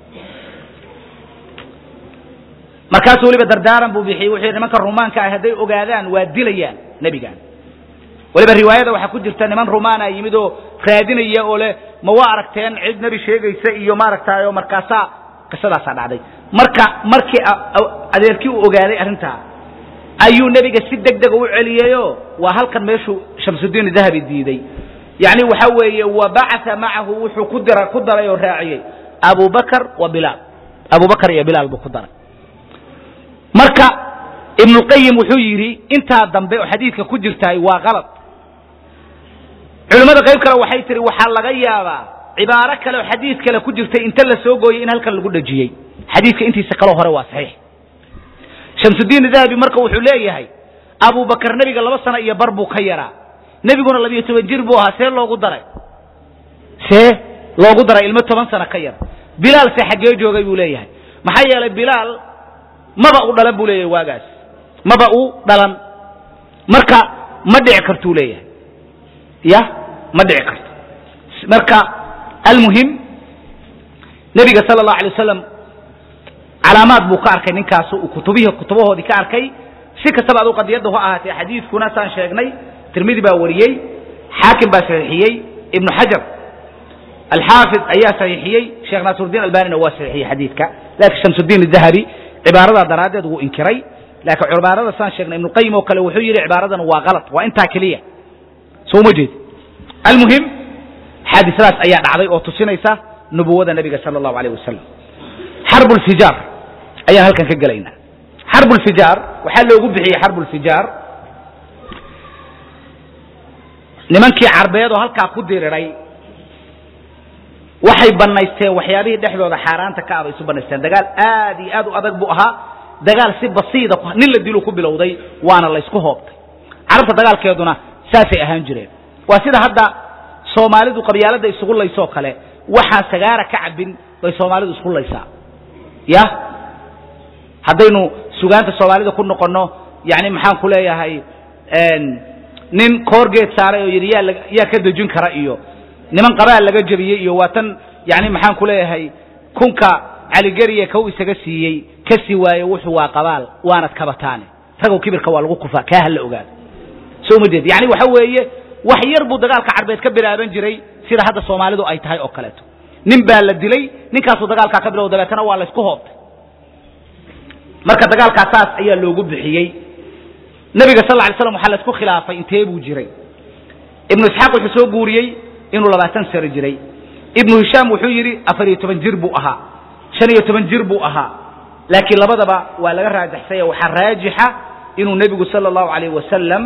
markaasuu weliba dardaaran buu bixiyey wuxuu yidhi nimanka rumaanka ah hadday ogaadaan waa dilayaan nebigan weliba riwaayada waxaa ku jirta niman rumaana yimid oo raadinaya oo leh ma waa aragteen cid nebi sheegaysa iyo maaragtaayo markaasaa qisadaasaa dhacday marka markii adeerkii uu ogaaday arrintaa ayuu nebiga si deg dega u celiyeyo waa halkan meeshuu shamsudiin dahabi diiday yani waxa weeye wa bacaa macahu wuxuu ku dira ku daray oo raaciyey abu bakr wa bilaal abu bakr iyo bilaal buu ku daray marka ibnuqayim wuxuu yidhi intaa dambe oo xadiidka ku jirtaay waa kalad culimmada qayb kale waxay tihi waxaa laga yaabaa cibaaro kale oo xadiid kale ku jirtay inta la soo gooyey in halkan lagu dhejiyey xadiidka intiisa kaloo hore waa saxiix shamsudiin dahabi marka wuxuu leeyahay abu bakar nebiga laba sano iyo bar buu ka yaraa nebiguna labiyo toban jir buu ahaa see loogu daray see loogu daray ilmo toban sano ka yar bilaal se xaggee joogay buu leeyahay maxaa yeelay bilaal maba u dhalan buu leeyahay waagaas maba u dhalan marka ma dhici kartuu leeyahay ya ma dhici karto marka almuhim nebiga sala allahu alay wasalam calaamaad buu ka arkay ninkaas uu kutubihii kutubahoodii ka arkay si kastaba adu qadiyadda ha ahaatee xadiidkuna saan sheegnay tirmidi baa wariyey xaakim baa saxiixiyey ibnu xajar alxaafid ayaa saxiixiyey sheekh naasiruddiin albanina waa saxiixiyey xadiidka laakiin shamsudiin dahabi cibaaradaa daraaddeed wuu inkiray laakiin cibaarada saan sheegnay ibnuqayim oo kale wuxuu yidhi cibaaradan waa kalad waa intaa keliya soo uma jeed almuhim xaadisadaas ayaa dhacday oo tusinaysa nubuwada nebiga sala allahu alayh wasalam xarbu lfijaar ayaan halkan ka gelaynaa xarbu lfijaar waxaa loogu bixiyey xarbu lfijaar nimankii carbeed oo halkaa ku diriray waxay bannaysteen waxyaabihii dhexdooda xaaraanta ka abay isu bannaysteen dagaal aad iyo aad u adag buu ahaa dagaal si basiida nin la dilu ku bilowday waana laysku hoobtay carabta dagaalkeeduna saasay ahaan jireen waa sida hadda soomaalidu qabyaalada isugu laysoo kale waxaan sagaara ka cabin bay soomaalidu isku laysaa ya haddaynu sugaanta soomaalida ku noqonno yani maxaan ku leeyahay nin koorgeed saaray oo yidhi yaa yaa ka dejin kara iyo niman qabaal laga jebiyey iyo waa tan yani maxaan ku leeyahay kunka caligeriye kow isaga siiyey ka sii waaye wuxuu waa qabaal waanad kabataane ragow kibirka waa lagu kufaa kaa hala ogaado soo ma jeed yani waxa weeye wax yar buu dagaalka carbeed ka bilaaban jiray sida hadda soomaalidu ay tahay oo kaleeto nin baa la dilay ninkaasuu dagaalkaa ka bilow dabeetana waa laysku hoobtay marka dagaalkaa saas ayaa loogu bixiyey nebiga sal ly slam waxaa laysku khilaafay intee buu jiray ibnu isxaaq wuxuu soo guuriyey inuu labaatan sano jiray ibnu hishaam wuxuu yidhi afar iyo toban jir buu ahaa shan iyo toban jir buu ahaa laakiin labadaba waa laga raajaxsay waxaa raajixa inuu nebigu sala allahu alayh wasalam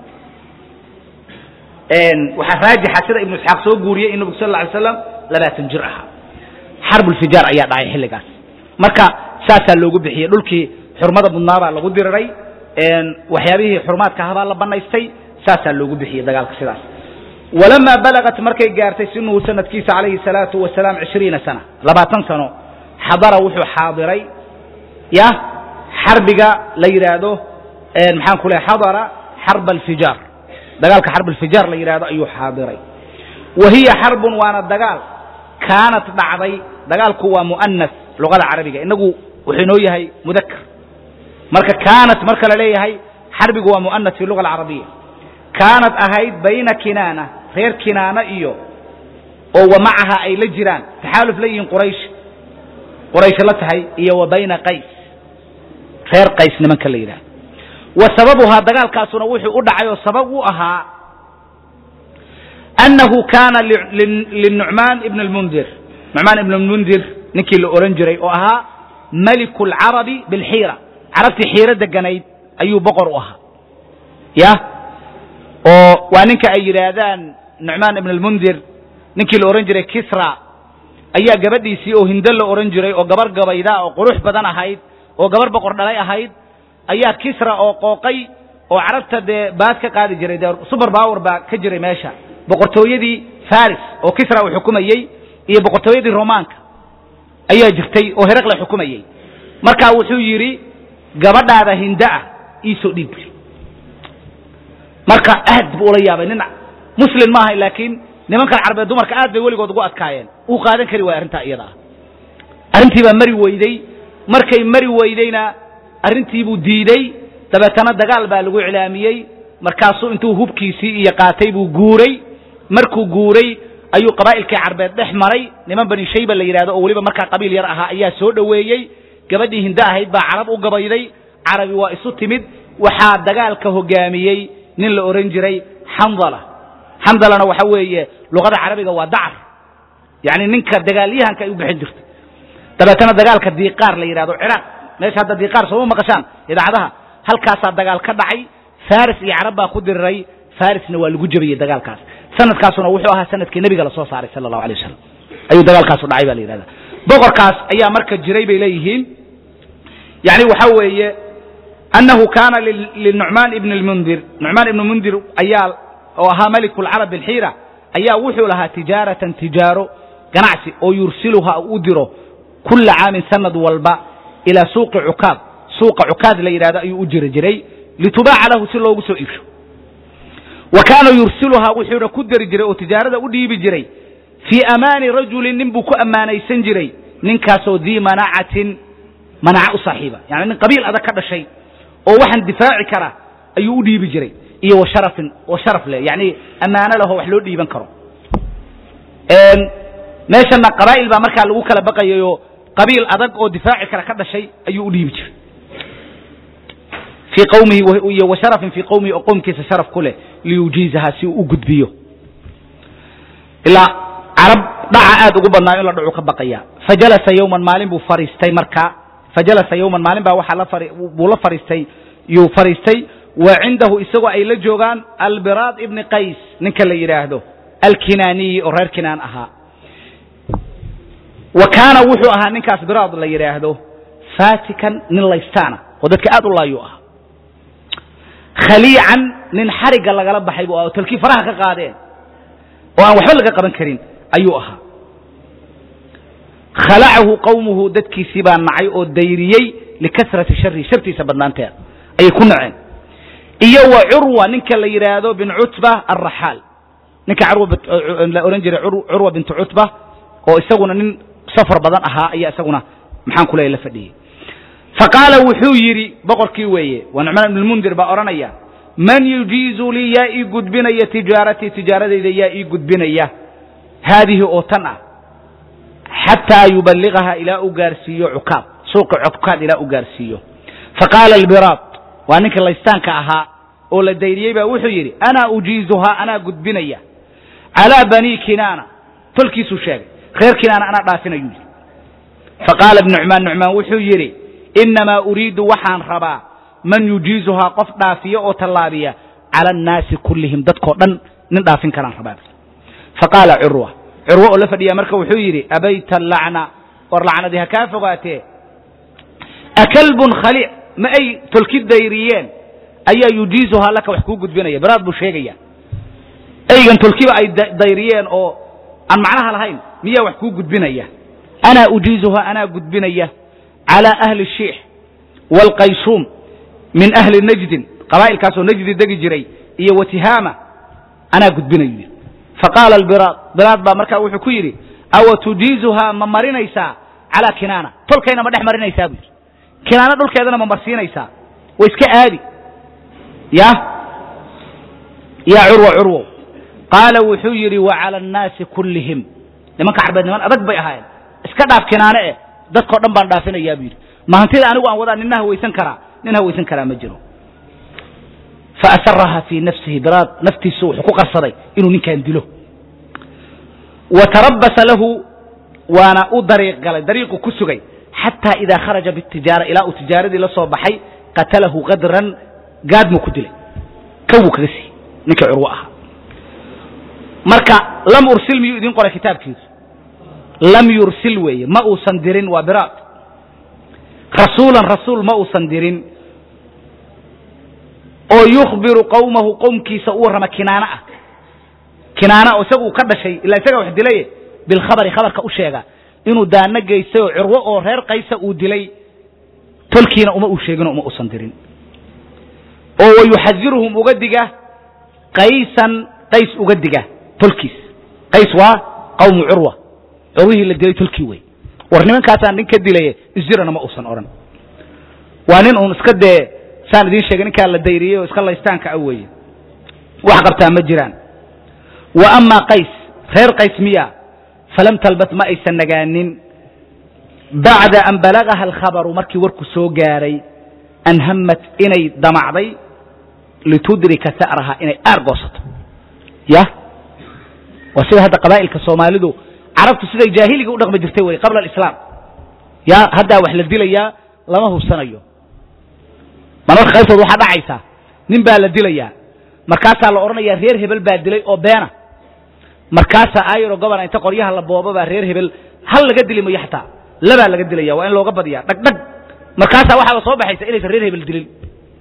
waxaa raajixa sida ibnu isxaaq soo guuriyey in nebigu sal lla alay slam labaatan jir ahaa xarbulfijaar ayaa dhacay xilligaas marka saasaa loogu bixiyey dhulkii xurmada budnaabaa lagu diriray waxyaabihii xurumaadka ahabaa la banaystay saasaa loogu bixiyey dagaalka sidaas walamaa balagat markay gaartay sinuhu sanadkiisa calayhi salaatu wasalaam cishriina sana labaatan sano xadara wuxuu xaadiray ya xarbiga la yidhaahdo maxaan ku lehay xadara xarb alfijaar dagaalka xarb alfijaar la yidhahdo ayuu xaadiray wa hiya xarbun waana dagaal kaanat dhacday dagaalku waa mu'anas luqada carabiga inagu wuxuu inoo yahay mudakar marka kaanat marka la leeyahay xarbigu waa mu'anas fi luga alcarabiya kaanat ahayd bayna kinaana reer kinaana iyo oo wa macaha ay la jiraan taxaaluf la yihiin quraysh quraysh la tahay iyo wa bayna qays reer qays nimanka la yidhahdo wa sababuhaa dagaalkaasuna wuxuu u dhacay oo sabab u ahaa annahu kaana linucmaan ibn lmundir nucmaan ibn lmundir ninkii la ohan jiray oo ahaa maliku lcarabi bilxiira carabtii xiiro deganayd ayuu boqor u ahaa ya oo waa ninka ay yidhaahdaan nucmaan ibn lmundir ninkii la odhan jiray kisra ayaa gabadhiisii oo hindo la odhan jiray oo gabar gabayda oo qurux badan ahayd oo gabar boqor dhalay ahayd ayaa kisra oo qooqay oo carabta dee baad ka qaadi jiray dee suber power baa ka jiray meesha boqortooyadii faris oo kisra uu xukumayey iyo boqortooyadii romaanka ayaa jirtay oo heraqle xukumayey markaa wuxuu yidhi gabadhaada hinda ah iisoo dhiib marka aad buu ula yaabay nin muslim maaha laakiin nimankan carbeed dumarka aad bay weligood ugu adkaayeen uu qaadan kari waaya arrintaa iyada ah arrintii baa mari weyday markay mari weydeyna arrintiibuu diidey dabeetana dagaal baa lagu iclaamiyey markaasuu intuu hubkiisii iyo qaatay buu guuray markuu guuray ayuu qabaa'ilkii carbeed dhex maray niman bani shayba la yidhahdo oo weliba markaa qabiil yar ahaa ayaa soo dhoweeyey gabadhii hindo ahayd baa carab u gabayday carabi waa isu timid waxaa dagaalka hogaamiyey nin la ohan jiray xandala xandalana waxa weeye luqada carabiga waa dacar yani ninka dagaalyahanka ay u bixin jirto dabeetana dagaalka diiqaar la yidhahdo ciraaq meesha hadda diiqaar sooma maqashaan idaacadaha halkaasaa dagaal ka dhacay faris iyo carab baa ku diriray farisna waa lagu jebiyey dagaalkaas sanadkaasuna wuxuu ahaa sanadkii nebiga lasoo saaray sala allahu alay wasalam ayuu dagaalkaasu dhacay ba la yidhahda boqorkaas ayaa marka jiray bay leeyihiin yani waxa weeye annahu kaana linucmaan ibn lmundir nucmaan ibn mundir ayaa oo ahaa maliku lcarab bilxiira ayaa wuxuu lahaa tijaaratan tijaaro ganacsi oo yursiluha u diro kula caamin sanad walba ilaa suuqi cukaad suuqa cukaad la yidhahdo ayuu u jiri jiray litubaaca lahu si loogu soo iibsho wa kaana yursiluhaa wuxuuna ku dari jiray oo tijaarada u dhiibi jiray fii amaani rajulin nin buu ku ammaanaysan jiray ninkaasoo dii manacatin manaca u saaxiiba yani nin qabiil adag ka dhashay oo waxaan difaaci kara ayuu u dhiibi jiray iyo wa sharafin oo sharaf leh yani ammaano lahoo wax loo dhiiban karo meeshana qabaa'il baa markaa lagu kala baqayayoo qabiil adag oo difaaci kara ka dhashay ayuu u dhiibi jiray fii qawmihi iyo wa sharafin fii qawmihi oo qowmkiisa sharaf ku leh liyujiizaha si uu u gudbiyo ilaa carab dhaca aad ugu badnaa in la dhacu ka baqaya fajalasa yowman maalin buu fariistay markaa fajalasa yowman maalin baa waxaa la fari buu la fariistay yuu fariistay wa cindahu isagoo ay la joogaan albiraad ibni qays ninka la yidhaahdo alkinaaniyi oo reer kinaan ahaa wa kaana wuxuu ahaa ninkaas biraad la yidhaahdo fatikan nin laystaana oo dadka aad u laayuu ahaa khaliican nin xarigga lagala baxay buu ah talkii faraha ka qaadeen oo aan waxba laga qaban karin ayuu ahaa khalacahu qawmuhu dadkiisii baa nacay oo dayriyey likasrati shari shartiisa badnaanteeda ayay ku naceen iyo wa curwa ninka la yidhaahdo bin cutba alraxaal ninka la ohan jiray curwa bintu cutba oo isaguna nin safar badan ahaa ayaa isaguna maxaan ku leeya la fadhiyey faqaala wuxuu yidhi boqorkii weeye waa nucmaan ibn lmundir baa odhanaya man yujiizu lii yaa ii gudbinaya tijaaratii tijaaradayda yaa ii gudbinaya haadihi oo tan ah xataa yuballigaha ilaa u gaarsiiyo cukaad suuqa cukaad ilaa u gaarsiiyo faqaala albiraad waa ninka laystaanka ahaa oo la dayriyey baa wuxuu yidhi anaa ujiizuhaa anaa gudbinaya calaa banii kinaana tolkiisuu sheegay reer kinaana anaa dhaafinayu yidhi faqaala nucmaan nucmaan wuxuu yidhi innamaa uriidu waxaan rabaa man yujiizuhaa qof dhaafiya oo tallaabiya cala annaasi kullihim dadkoo dhan nin dhaafin karaan rabaa faqaala curwa curwo oo la fadhiya marka wuxuu yidhi abayta alacna war lacnadii ha kaa fogaatee akalbun khaliic ma ay tolki dayriyeen ayaa yujiizuhaa laka wax kuu gudbinaya biraad buu sheegaya eygan tolkiba ay dayriyeen oo aan macnaha lahayn miyaa wax kuu gudbinaya anaa ujiizuha anaa gudbinaya calى ahli الshiix wاlqaysuum min ahli najdin qabaa'ilkaasoo najdi degi jiray iyo watihaama anaa gudbinayu yidhi faqaala albiraad biraad baa markaa wuxuu ku yidhi awa tujiizuhaa ma marinaysaa calaa kinaana tolkayna ma dhex marinaysaa buu yidhi kinaana dhulkeedana ma marsiinaysaa way iska aadi ya yaa curwa curwow qaala wuxuu yidhi wacala annaasi kullihim nimanka carbeed niman adag bay ahaayeen iska dhaaf kinaane eh dadkao dhan baan dhaafinayaa buu yidhi ma hantida anigu aan wadaa nina hawaysan karaa nin hawaysan karaa ma jiro faasaraha fii nafsihi biraad naftiisu wuxuu ku qarsaday inuu ninkan dilo wa tarabasa lahu waana u dariiq galay dariiqu ku sugay xataa idaa kharaja bitijaara ilaa uu tijaaradii la soo baxay qatalahu qadran gaadmuu ku dilay kawuu kaga siiyey ninkii curwo ahaa marka lam ursil miyuu idin qoray kitaabkiisu lam yursil weeye ma uusan dirin waa biraad rasuulan rasuul ma uusan dirin oo yukhbiru qowmahu qowmkiisa u warrama kinaana ah kinaana oo isaga uu ka dhashay ilaa isagaa wax dilaye bilkhabari khabarka u sheega inuu daano geystay oo curwo oo reer qaysa uu dilay tolkiina uma uu sheegino uma uusan dirin oo wayuxadiruhum uga diga qaysan qays uga diga tolkiis qays waa qawmu curwa curwihii la dilay tolkii wey war nimankaasaan nin ka dilaye isjirana ma uusan odhan waa nin uun iska dee saan idiin sheegay ninkaa la dayriyey oo iska laystaanka a weeye wax qabtaa ma jiraan wa amaa qays reer qays miya falam talbat ma aysan nagaanin bacda an balagaha alkhabaru markii warku soo gaaray an hammat inay damacday litudrika sa'raha inay aar goosato ya waa sida hadda qabaa'ilka soomaalidu carabtu siday jaahiliga u dhaqmi jirtay wey qabla alislaam ya haddaa wax la dilayaa lama hubsanayo marmarka qaybtood waxaa dhacaysaa nin baa la dilayaa markaasaa la odhanayaa reer hebel baa dilay oo beena markaasaa ayro gobona inta qoryaha la booba baa reer hebel hal laga dili mayo xataa labaa laga dilaya waa in looga badiyaa dhagdhag markaasaa waxaa la soo baxaysa inaysan reer hebel dilin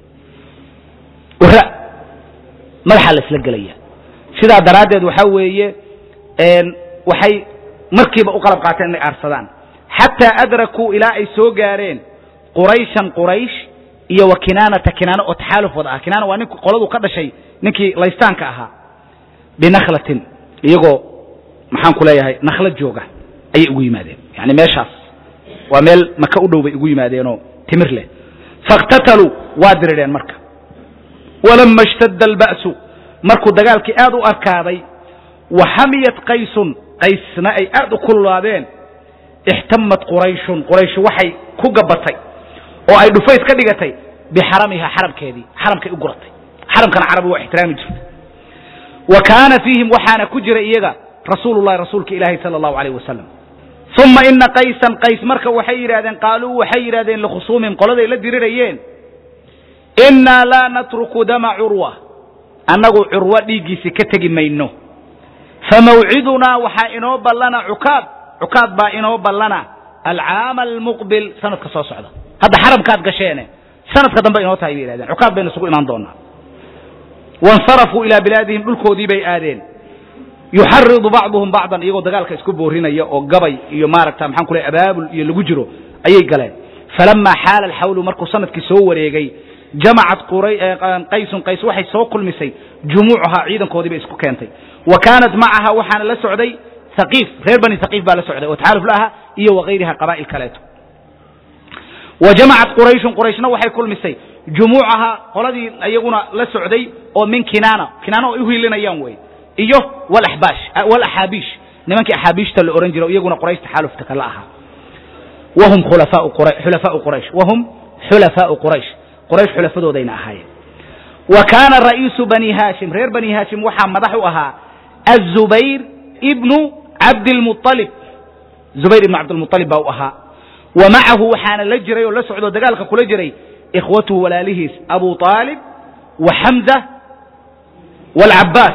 wara madaxaa la isla gelaya sidaa daraaddeed waxaa weeye waxay markiiba u qalab qaateen inay aarsadaan xataa adrakuu ilaa ay soo gaareen qurayshan quraysh iyo wa kinaanata kinaana oo taxaaluf wada ah kinaana waa nink qoladu ka dhashay ninkii laystaanka ahaa binakhlatin iyagoo maxaan ku leeyahay nakhla jooga ayay ugu yimaadeen yani meeshaas waa meel maka u dhow bay ugu yimaadeenoo timir leh faاktataluu waa dirireen marka walama اshtadda alba'su markuu dagaalkii aad u arkaaday wa xamiyat qaysun qaysna ay aad u kululaadeen ixtamat qurayshun quraysh waxay ku gabatay oo ay dhufays ka dhigatay bixaramiha xaramkeedii xaramkay u guratay xaramkana carabi waa ixtiraami jirtay wa kaana fiihim waxaana ku jira iyaga rasuulu llahi rasuulka ilaahi sala allahu alayh wasalam uma ina qaysan qays marka waxay yidhahdeen qaaluu waxay yidhahdeen likhusuumihim qoladay la dirirayeen innaa laa natruku dama curwa annagu curwo dhiiggiisi ka tegi mayno famawcidunaa waxaa inoo ballana cukaad cukaad baa inoo ballana alcaama almuqbil sanadka soo socda hadda xaramkaad gasheene sanadka dambe inoo tahay bay yidhahdeen cukaad baynu isugu imaan doonaa waاnsarafuu ilaa bilaadihim dhulkoodii bay aadeen yuxaridu bacduhum bacdan iyagoo dagaalka isku boorinaya oo gabay iyo maaragta maxaan ku ley abaabul iyo lagu jiro ayay galeen falamaa xaala alxawlu markuu sanadkii soo wareegay jamacat qaysun qays waxay soo kulmisay jumuucahaa ciidankoodii bay isku keentay wa kaanat macaha waxaana la socday haqiif reer bani haqiif baa la socday oo taxaaluf la aha iyo wakayriha qabaa'il kaleeto wa jamacat qurayshun qurayshna waxay kulmisay jumuucaha qoladii iyaguna la socday oo min kinaana kinaana oo ay uhiilinayaan wey iyo walaxbaash walaxaabiish nimankii axaabiishta la ohan jira iyaguna quraysh taxaalufta kala ahaa wahum khulafaau qura xulafaau quraysh wahum xulafaau quraysh quraysh xulafadoodayna ahaayeen wa kaana ra'iisu bani haashim reer bani haashim waxaa madax u ahaa azubayr ibnu cabdilmualib zubayr ibnu cabdilmualib baa u ahaa wa macahu waxaana la jiray oo la socdoo dagaalka kula jiray ikhwatuhu walaalihiis abu aalib wa xamza waalcabbaas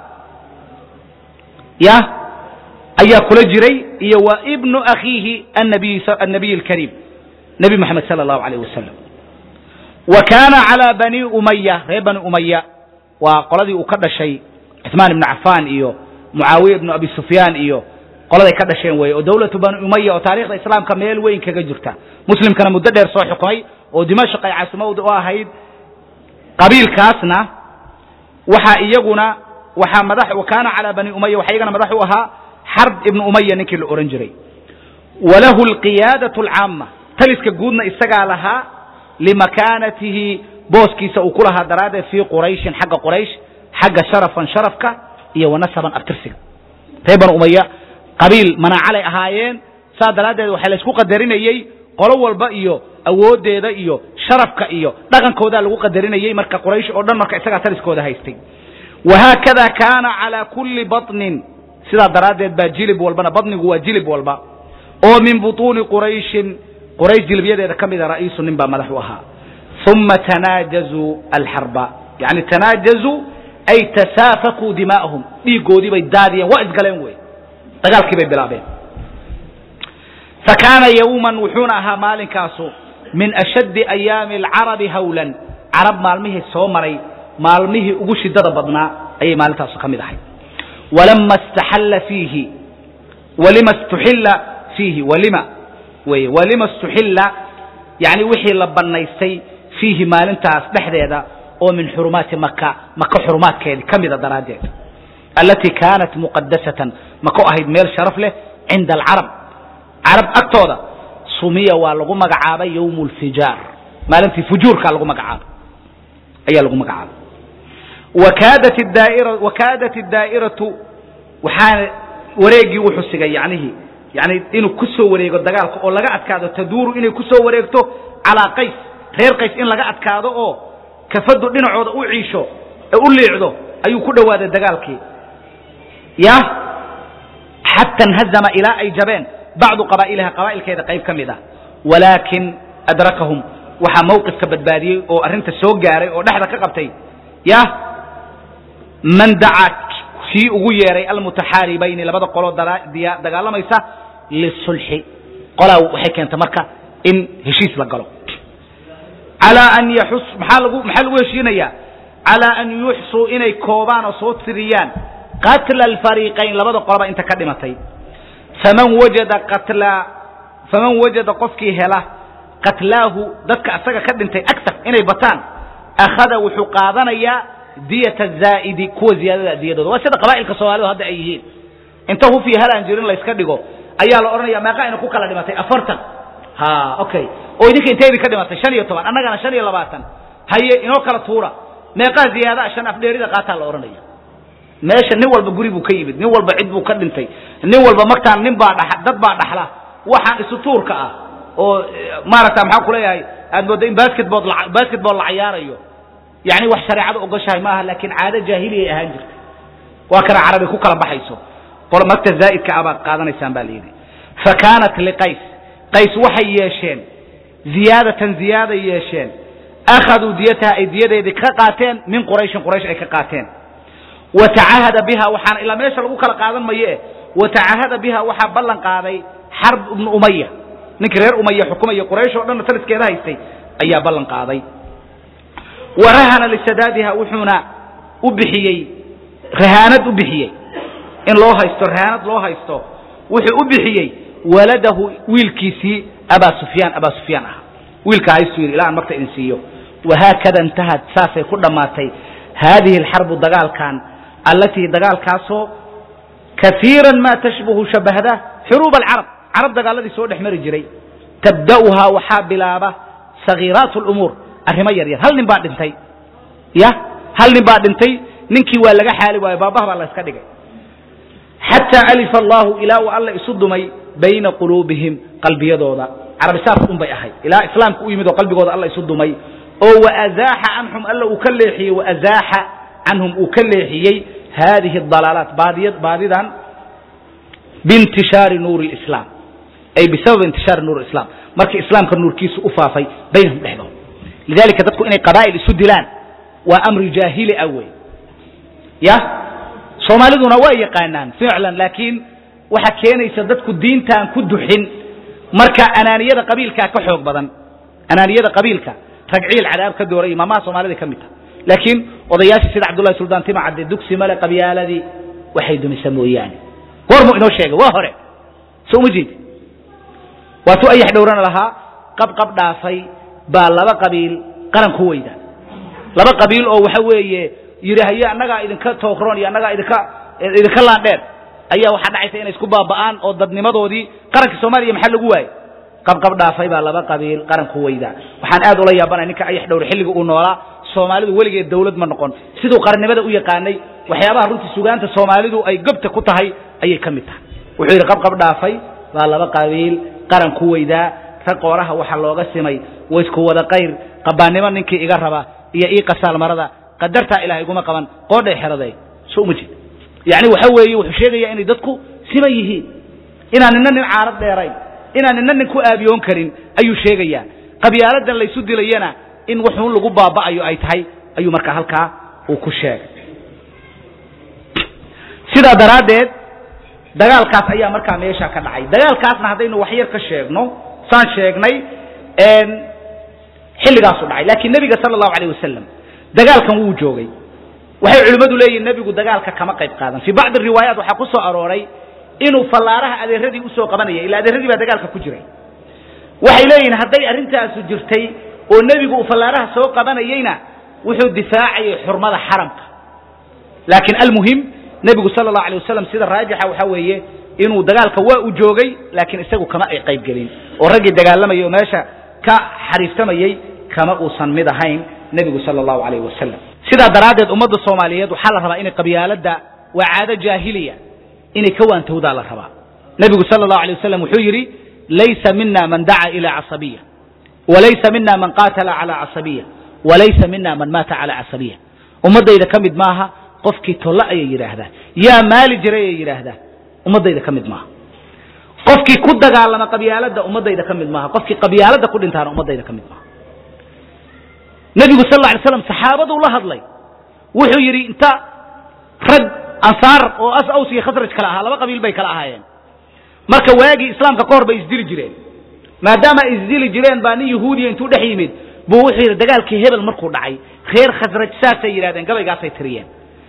ya ayaa kula jiray iyo wa ibnu akhiihi annabiy alkariim nebi moxamed sala allahu alayh wasalam wa kaana calaa bani umaya reer bani umaya waa qoladii uu ka dhashay cuثmaan ibnu cafaan iyo mucaawiya ibnu abi sufyaan iyo qoladay ka dhasheen weeye oo dawlatu bani umaya oo taarikhda islaamka meel weyn kaga jirta muslimkana muddo dheer soo xukumay oo dimashq ay caasimada u ahayd qabiilkaasna waxaa iyaguna waxaa madax kaana calaa bani umaya waxaa iyagana madax u ahaa xarb ibnu umaya ninkii la ohan jiray walahu alqiyaadaة alcaama taliska guudna isagaa lahaa limakaanatihi booskiisa uu ku lahaa daraaddeed fii qurayshin xagga quraysh xagga sharafan sharafka iyo wanasaban abtirsiga reer bani umaya qabiil manaacalay ahaayeen saa daraaddeed waxaa laysku qadarinayey qolo walba iyo awooddeeda iyo sharafka iyo dhaqankoodaa lagu qadarinayey marka quraysh oo dhan marka isagaa taliskooda haystay wahaakada kaana calaa kulli baطnin sidaa daraaddeed baa jilib walbana baطnigu waa jilib walba oo min buطuuni qurayshin quraysh jilibyadeeda ka mida ra'iisu nin baa madax u ahaa uma tanaajazuu alxarba yani tanaajazuu ay tasaafakuu dimaa'ahum dhiiggoodii bay daadiyeen waa isgaleen wey dagaalkii bay bilaabeen fakaana yowman wuxuuna ahaa maalinkaasu min ashaddi ayaami alcarabi hawlan carab maalmihii soo maray maalmihii ugu shidada badnaa ayay maalintaasu ka mid ahay walama istaxalla fiihi walima istuxilla fiihi walima weye walima istuxilla yani wixii la bannaystay fiihi maalintaas dhexdeeda oo min xurumaati maka maka xurumaadkeedii ka mida daraaddeed allatii kaanat muqadasatan mako ahayd meel sharaf leh cinda alcarab carab agtooda sumiya waa lagu magacaabay yowm lfijaar maalintii fujuurkaa lagu magacaabay ayaa lagu magacaabay wakaadat daaira wakaadat daa'iratu waxaana wareegii wuxuu sigay yanihi yani inuu ku soo wareego dagaalka oo laga adkaado taduuru inay ku soo wareegto calaa qays reer qays in laga adkaado oo kafadu dhinacooda u ciisho ee u liicdo ayuu ku dhowaaday dagaalkii ya xata nhazama ilaa ay jabeen bacdu qabaa'ilaha qabaa'ilkeeda qayb ka mid ah walaakin adrakahum waxaa mawqifka badbaadiyey oo arrinta soo gaaray oo dhexda ka qabtay ya man dacaa kii ugu yeeray almutaxaaribayni labada qoloo dagaalamaysa lisulxi qolaa waxay keentay marka in heshiis la galo alaa an yaxus maxaa lagu maxaa lagu heshiinayaa calaa an yuxsuu inay koobaan oo soo tiriyaan qatla alfariiqayn labada qoloba inta ka dhimatay faman wajada qatla faman wajada qofkii hela qatlaahu dadka asaga ka dhintay agar inay bataan akhada wuxuu qaadanayaa diyata zaa'idi kuwa ziyaadada diyadooda waa sida qabaa'ilka soomaalidu hadda ay yihiin inta hufiya halaan jirin layska dhigo ayaa la odhanaya meeqa ina ku kala dhimatay afartan ha okay oo idinka intee idin ka dhimatay shan iyo toban annagana shan iyo labaatan haye inoo kala tuura meeqaa ziyaadaa shan afdheerida qaataa la odhanaya meesha nin walba guri buu ka yimid nin walba cid buu ka dhintay nin walba markaan nin baa dha dad baa dhaxla waxaan isu tuurka ah oo maaragta maxaan kuleeyahay aad moodda in basketball basketball la cayaarayo yani wax shareecada ogoshahay maaha laakiin caado jaahiliyay ahaan jirta waa kana carabi ku kala baxayso qol magta zaa'idka ah baad qaadanaysaan baa la yidhi fa kaanat liqays qays waxay yeesheen ziyaadatan ziyaaday yeesheen akhaduu diyataha ay diyadeedii ka qaateen min qurayshin quraysh ay ka qaateen wa tacahada biha waxaana ilaa meesha lagu kala qaadan maye wa tacahada biha waxaa ballan qaaday xarb ibnu umaya ninkii reer umaya xukumaya quraysh oo dhanna taliskeeda haystay ayaa ballan qaaday wa rahana lisadaadiha wuxuuna u bixiyey rahaanad u bixiyey in loo haysto rahaanad loo haysto wuxuu u bixiyey waladahu wiilkiisii abaa sufyaan abaa sufyaan ah wiilka haystuu yidhi ilaa aan marta idin siiyo wahaakada intahad saasay ku dhammaatay haadihi alxarbu dagaalkan allatii dagaalkaasoo kaiiran maa tashbahu shabahda xuruub alcarab carab dagaaladii soo dhex mari jiray tabda'uhaa waxaa bilaaba sagiiraat lumuur arrimo yar yar hal nin baa dhintay ya hal nin baa dhintay ninkii waa laga xaali waayo baabaha baa la iska dhigay xataa alifa allahu ilaa uu alla isu dumay bayna quluubihim qalbiyadooda carabisaas un bay ahay ilaa islaamka u yimid oo qalbigooda alla isu dumay oo waazaaxa canhum alla uu ka leexiyey waazaaxa canhum uu ka leexiyey haadihi dalaalaat baadiya baadidan biintishaari nuuri lislaam ay bisabab intishaari nuuri islam markii islaamka nuurkiisu u faafay baynahum dhexdooda lidalika dadku inay qabaa'il isu dilaan waa amri jaahili ah wey ya soomaaliduna waa yaqaanaan ficlan laakiin waxa keenaysa dadku diintaan ku duxin marka anaaniyada qabiilkaa ka xoog badan anaaniyada qabiilka ragciil cadaab ka dooray maamaha soomaalida ka mid taha laakiin odayaashii sida cabdullahi suldaan tima cadde dugsi male qabyaaladii waxay dumisa mooyaane goormuu inoo sheegay waa hore so uma jeedi waatuu ayax dhowrana lahaa qabqab dhaafay baa laba qabiil qaran ku weyda laba qabiil oo waxa weeye yidhi haye annagaa idinka tookroon iyo annagaa idinka idinka laandheer ayaa waxaa dhacaysa inay isku baaba'aan oo dadnimadoodii qarankii soomaaliya maxaa lagu waayey qabqab dhaafay baa laba qabiil qaran ku weyda waxaan aad ula yaabanaya ninka ayax dhowr xilliga uu noolaa soomaalidu weligeed dawlad ma noqon siduu qarannimada u yaqaanay waxyaabaha runtii sugaanta soomaalidu ay gobta ku tahay ayay ka mid tahay wuxuu yidhi qabqab dhaafay baa laba qabiil qaran ku weydaa rag qooraha waxaa looga simay waysku wada qayr qabaannimo ninkii iga raba iyo ii qasaal marada qadartaa ilaah iguma qaban qoodhay xeraday so uma jeed yacni waxa weeye wuxuu sheegayaa inay dadku siman yihiin inaan nina nin caarad dheerayn inaan nina nin ku aabiyoon karin ayuu sheegayaa qabyaaladan laysu dilayana in wuxuun lagu baaba'ayo ay tahay ayuu markaa halkaa uu ku sheegay sidaa daraaddeed dagaalkaas ayaa markaa meesha ka dhacay dagaalkaasna haddaynu wax yar ka sheegno saan sheegnay xilligaasu dhacay laakiin nebiga sala allahu alayh wasalam dagaalkan wuu joogay waxay culimmadu leeyihin nebigu dagaalka kama qayb qaadan fii bacdi riwaayaat waxaa ku soo arooray inuu fallaaraha adeeradii usoo qabanayay ila adeeradii baa dagaalka ku jiray waxay leeyihin hadday arrintaasu jirtay oo nebigu uu fallaaraha soo qabanayeyna wuxuu difaacayay xurmada xaramka laakiin almuhim nebigu sala allahu alay wasalam sida raajixa waxaa weeye inuu dagaalka waa u joogay laakiin isagu kama ay qayb gelin oo raggii dagaalamayay oo meesha ka xariiftamayey kama uusan mid ahayn nebigu sala allahu alayh wasalam sidaa daraaddeed ummadda soomaaliyeed waxaa la rabaa inay qabyaaladda waa caado jaahiliya inay ka waantowdaa la rabaa nebigu sala allahu alay wasalam wuxuu yidhi laysa mina man daca ila casabiya walaysa mina man qaatala cala casabiya walaysa mina man maata cala casabiya ummaddayda ka mid maaha qofkii tolle ayay yidhaahdaan yaa maali jiray ayay yidhaahdaan ummaddayda ka mid maaha qofkii ku dagaalama qabyaaladda ummaddayda ka mid maaha qofkii qabyaaladda ku dhintaana ummaddayda ka mid maaha nebigu sal alla alay slam saxaabaduu la hadlay wuxuu yidhi inta rag ansaar oo as aws iyo khasraj kale ahaa laba qabiil bay kala ahaayeen marka waagii islaamka ka hor bay isdili jireen maadaama ay isdili jireen baa nin yahuudiya intuu dhex yimid buu wuxuu yidhi dagaalkii hebel markuu dhacay reer khasraj saasay yidhahdeen gabaygaasay tiriyeen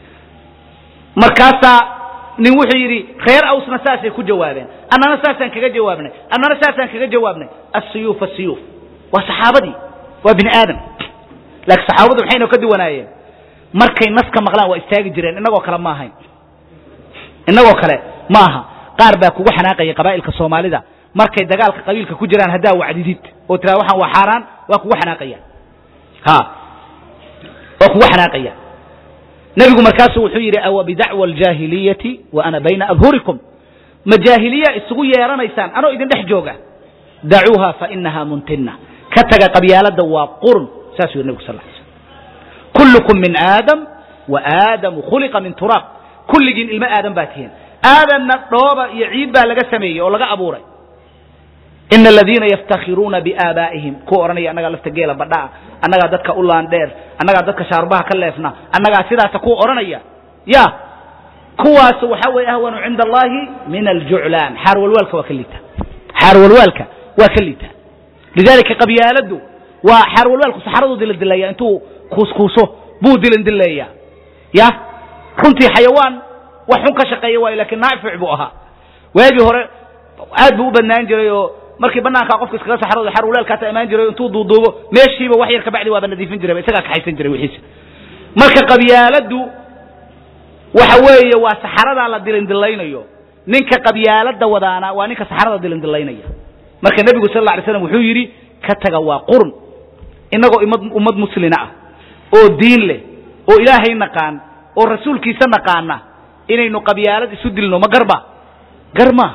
markaasaa nin wuxuu yidhi reer awsna saasay ku jawaabeen annana saasaan kaga jawaabnay annana saasaan kaga jawaabnay asiyuuf asiyuuf waa saxaabadii waa bini aadam laakiin saxaabadu maxayna ka duwanaayeen markay naska maqlaan waa istaagi jireen innagoo kale ma ahayn innagoo kale ma aha qaar baa kugu xanaaqaya qabaa'ilka soomaalida markay dagaalka qabiilka ku jiraan haddaa wacdidid oo tiraa waxaan waa xaaraan waa kugu xanaaqaya ha waa kugu xanaaqaya nebigu markaasu wuxuu yidhi awa bidacwa aljaahiliyati wa ana bayna adhurikum ma jaahiliya isugu yeeranaysaan anoo idin dhex jooga dacuuha fa inaha muntina ka taga qabyaaladda waa qurun saasuu yidhi nebigu sal ly slm kullukum min aadam wa aadamu khuliqa min turaab kulligiin ilmo aadam baa tihiin aadanna dhooba iyo ciid baa laga sameeyey oo laga abuuray ina aladiina yaftakhiruuna biaabaa'ihim kuwa odhanaya annagaa lafta geela badha'a annagaa dadka u laandheer annagaa dadka shaarbaha ka leefna annagaa sidaasa kuwa odhanaya ya kuwaas waxa weeye ahwanu cinda allahi min aljuclaan xaarwalwaalka waa ka liita xaarwalwaalka waa ka liita lidalika qabyaaladdu waa xaarwalwaalku saxaraduu diladileeya intuu kuuskuuso buu dilandileeya ya runtii xayawaan wax xun ka shaqeeya waayo lakin naafic buu ahaa waagii hore aad buu u badnaan jiray oo markii banaankaa qofka iskaga saxrado xarwalaalkaasa imaan jiray intuu duuduubo meeshiiba wax yar kabacdi waaba nadiifin jiray isagaa kaxaysan jiray wixiisa marka qabyaaladdu waxa weeye waa saxaradaa la dilindilaynayo ninka qabyaaladda wadaana waa ninka saxarada dilindilaynaya marka nebigu sal alla alay slam wuxuu yidhi ka taga waa qurun innagoo imad ummad muslina ah oo diin leh oo ilaahay naqaan oo rasuulkiisa naqaana inaynu qabyaalad isu dilno ma garba gar maaha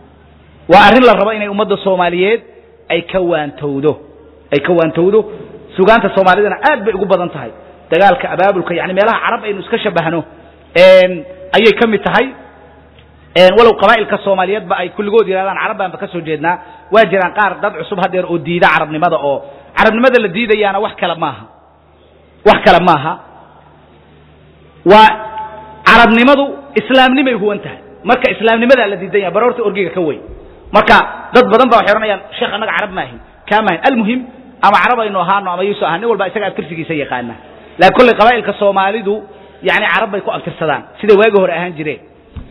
waa arrin la rabo inay ummadda soomaaliyeed ay ka waantowdo ay ka waantowdo sugaanta soomaalidana aad bay ugu badan tahay dagaalka abaabulka yani meelaha carab aynu iska shabahno ayay ka mid tahay walow qabaa'ilka soomaaliyeedba ay kulligood yidhahdaan carab baanba ka soo jeednaa waa jiraan qaar dad cusub hadeer oo diida carabnimada oo carabnimada la diidayaana wax kale maaha wax kale maaha waa carabnimadu islaamnimay huwan tahay marka islaamnimadaa la diidan yaha baroorta orgiga ka weyn marka dad badan ba waxay odhanayaan sheekh annaga carab maahin kaa maahin almuhim ama carab aynu ahaano ama yuusu ahaa nin walba isaga abtirsigiisa yaqaana laakiin kolley qabaa'ilka soomaalidu yani carab bay ku abtirsadaan siday waagi hore ahaan jireen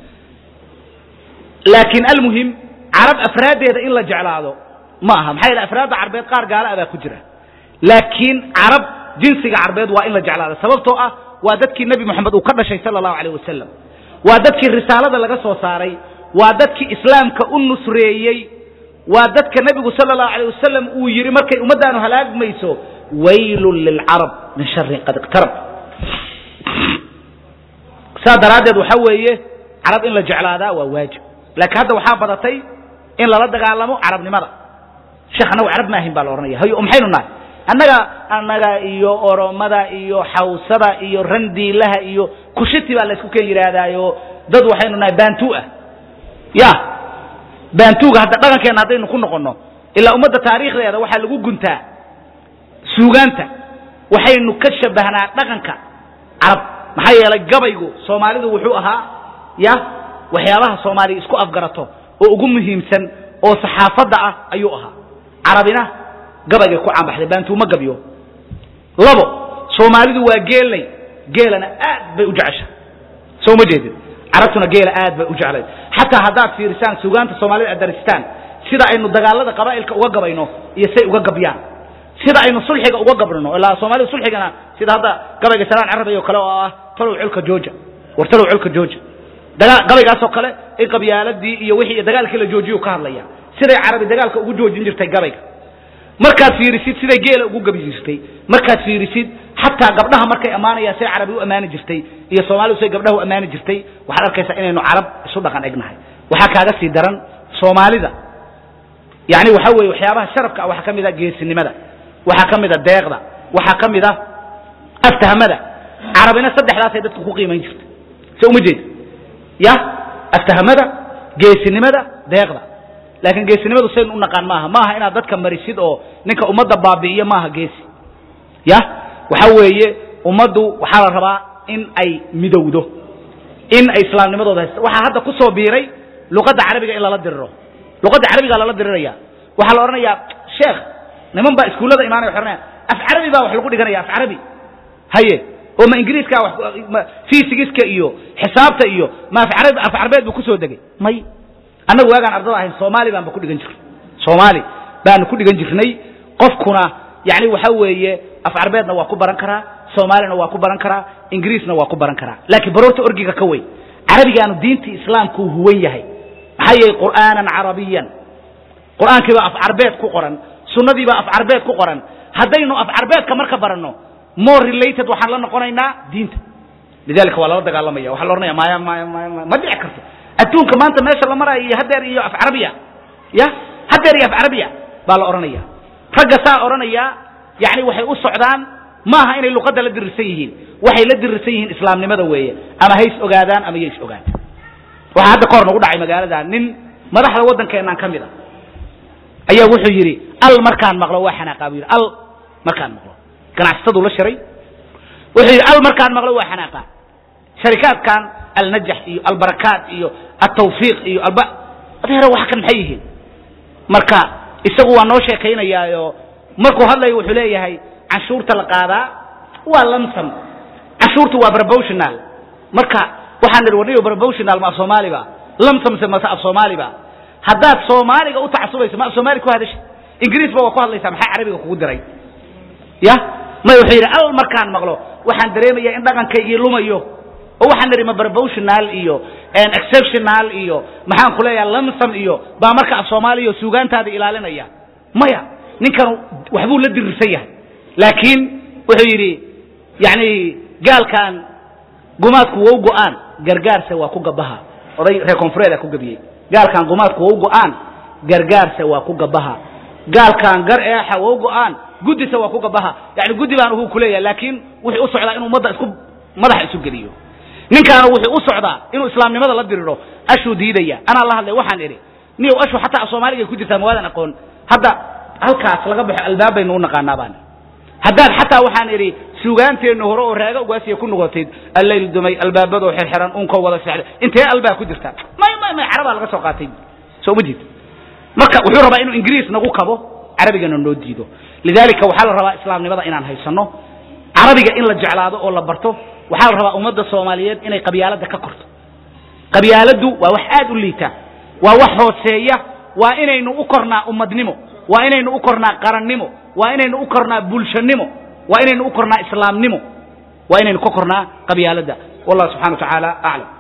laakiin almuhim carab afraaddeeda in la jeclaado ma aha maxaa yeele afraadda carbeed qaar gaala ah baa ku jira laakiin carab jinsiga carbeed waa in la jeclaado sababtoo ah waa dadkii nebi moxamed uu ka dhashay sala allahu alayh wasalam waa dadkii risaalada laga soo saaray waa dadkii islaamka u nusreeyey waa dadka nebigu sala allahu alayh wasalam uu yidhi markay ummaddaanu halaagmayso waylun lilcarab min sharin qad iqtarab saa daraaddeed waxaa weeye carab in la jeclaadaa waa waajib laakiin hadda waxaa badatay in lala dagaalamo carabnimada sheekh annagu carab maahin baa la odhanaya hayo maxaynu nahay annaga annaga iyo oromada iyo xawsada iyo randiilaha iyo kushiti baa laysku ken yidhaahdaayo dad waxaynu nahay bantu ah ya bantuga hadda dhaqankeenna haddaynu ku noqonno ilaa ummadda taariikhdeeda waxaa lagu guntaa suugaanta waxaynu ka shabahnaa dhaqanka carab maxaa yeelay gabaygu soomaalidu wuxuu ahaa ya waxyaabaha soomaaliya isku afgarato oo ugu muhiimsan oo saxaafadda ah ayuu ahaa carabina gabaygay ku caanbaxday baantuu ma gabyo labo soomaalidu waa geelnay geelana aad bay u jecesha soo ma jeedid carabtuna geela aad bay u jeclayd xataa haddaad fiirisaan sugaanta soomaalida aad daristaan sida aynu dagaalada qabaa'ilka uga gabayno iyo say uga gabyaan sida aynu sulxiga uga gabrino ilaa soomaalida sulxigana sida hadda gabayga salaan carabi oo kale oo ah talow culka jooja war talow culka jooja gabaygaasoo kale in qabyaaladii iyo wixii dagaalkii la joojiyu ka hadlaya siday carabi dagaalka ugu joojin jirtay gabayga markaad fiirisid siday geela ugu gabi jirtay markaad fiirisid xataa gabdhaha markay ammaanayaan siday carabi u ammaani jirtay iyo soomaalidu siday gabdhaha u ammaani jirtay waxaad arkaysaa inaynu carab isu dhaqan egnahay waxaa kaaga sii daran soomaalida yani waxa weeye waxyaabaha sharafka ah waxaa ka mid a geesinimada waxaa ka mid a deeqda waxaa ka mid a aftahmada carabina saddexdaasay dadka ku qiimayn jirtay so uma jeed ya aftahmada geesinimada deeqda laakiin geesinimadu saynu u naqaan maaha maaha inaad dadka marisid oo ninka ummadda baabi'iyo maaha geesi ya waxa weeye ummaddu waxaa la rabaa in ay midowdo in ay islaamnimadooda haysto waxaa hadda ku soo biiray luqadda carabiga in lala diriro luqadda carabiga lala diriraya waxaa la odhanayaa sheekh niman baa iskuullada imaanaya waxay odhanaya af carabi baa wax lagu dhiganaya af carabi haye oo ma ingiriiska wax fisigiska iyo xisaabta iyo ma af carabi af carabeed buu kusoo degay may annagu waagaan ardada ahayn soomaali baanba ku dhigan jirnay soomaali baanu ku dhigan jirnay qofkuna yani waxa weeye af carabeedna waa ku baran karaa soomaalina waa ku baran karaa ingiriisna waa ku baran karaa laakiin baroorta orgiga ka weyn carabigaanu diintii islaamku huwan yahay maxaa yeelay qur'aanan carabiyan qur'aankii baa af carbeed ku qoran sunnadii baa af carbeed ku qoran haddaynu af carbeedka marka baranno more related waxaan la noqonaynaa diinta lidalika waa lala dagaalamaya waxaa la odhanaya maya maya maya maya ma dhici karto adduunka maanta meesha la maraayo iyo hadeer iyo af carabiya ya hadeer iyo af carabiya baa la odhanaya ragga saa odhanaya yani waxay u socdaan maaha inay luqadda la dirirsan yihiin waxay la dirirsan yihiin islaamnimada weeye ama hays ogaadaan ama yays ogaadaan waxaa hadda kahor nagu dhacay magaalada nin madaxda waddankeenaan ka mid a ayaa wuxuu yidhi al markaan maqlo waa xanaaqa buu yidhi al markaan maqlo ganacsataduu la shiray wuxuu yidhi al markaan maqlo waa xanaaqa sharikaadkan alnajax iyo albarakaat iyo altawfiiq iyo alba adeera wax kan maxay yihiin marka isagu waa noo sheekaynayaayo markuu hadlayo wuxuu leeyahay canshuurta la qaadaa waa lamsam canshuurtu waa proportional marka waxaan nidhi warniyo proportional ma af soomaaliba lamsamse mase af soomaaliba haddaad soomaaliga u tacasubayso ma af soomaali ku hadasha ingiriisba waa ku hadlaysaa maxaa carabiga kugu diray ya may wuxuu yidhi al markaan maqlo waxaan dareemayaa in dhaqankaygii lumayo oo waxaan nidhi ma proportional iyo exceptional iyo maxaan ku leeyaha lamsam iyo baa marka af soomaaliya suugaantaada ilaalinaya maya ninkan waxbuu la dirirsan yahay laakiin wuxuu yidhi yani gaalkan gumaadku waa u go'aan gargaarse waa ku gabaha oday reer koonfureeda ku gabiyey gaalkan gumaadku waa u go'aan gargaarse waa ku gabaha gaalkan gar eexa waa u go'aan guddise waa ku gabaha yani guddi baan uhu kuleeyahay laakiin wuxuu u socdaa inuu ummadda isku madaxa isu geliyo ninkaana wuxuu u socdaa inuu islaamnimada la diriro ashuu diidaya anaa la hadlay waxaan idhi niyow ashu xataa af soomaaliga ku jirtaa mawaadan aqoon hadda halkaas laga baxo albaab baynu u naqaanaa baan haddaad xataa waxaan idhi suugaanteennu hore oo raaga ugaasiya ku noqotid allayl dumay albaabadoo xirxiran unkoo wada sexda intee albaa ku jirta may may may carabaa laga soo qaatay soo ma jeed marka wuxuu rabaa inuu ingiriis nagu kabo carabigana noo diido lidalika waxaa la rabaa islaamnimada inaan haysanno carabiga in la jeclaado oo la barto waxaa la rabaa ummadda soomaaliyeed inay qabyaaladda ka korto qabyaaladdu waa wax aad u liita waa wax hooseeya waa inaynu u kornaa ummadnimo waa inaynu u kornaa qarannimo waa inaynu u kornaa bulshanimo waa inaynu u kornaa islaamnimo waa inaynu ka kornaa qabyaaladda wallah subxana wa tacaala aclam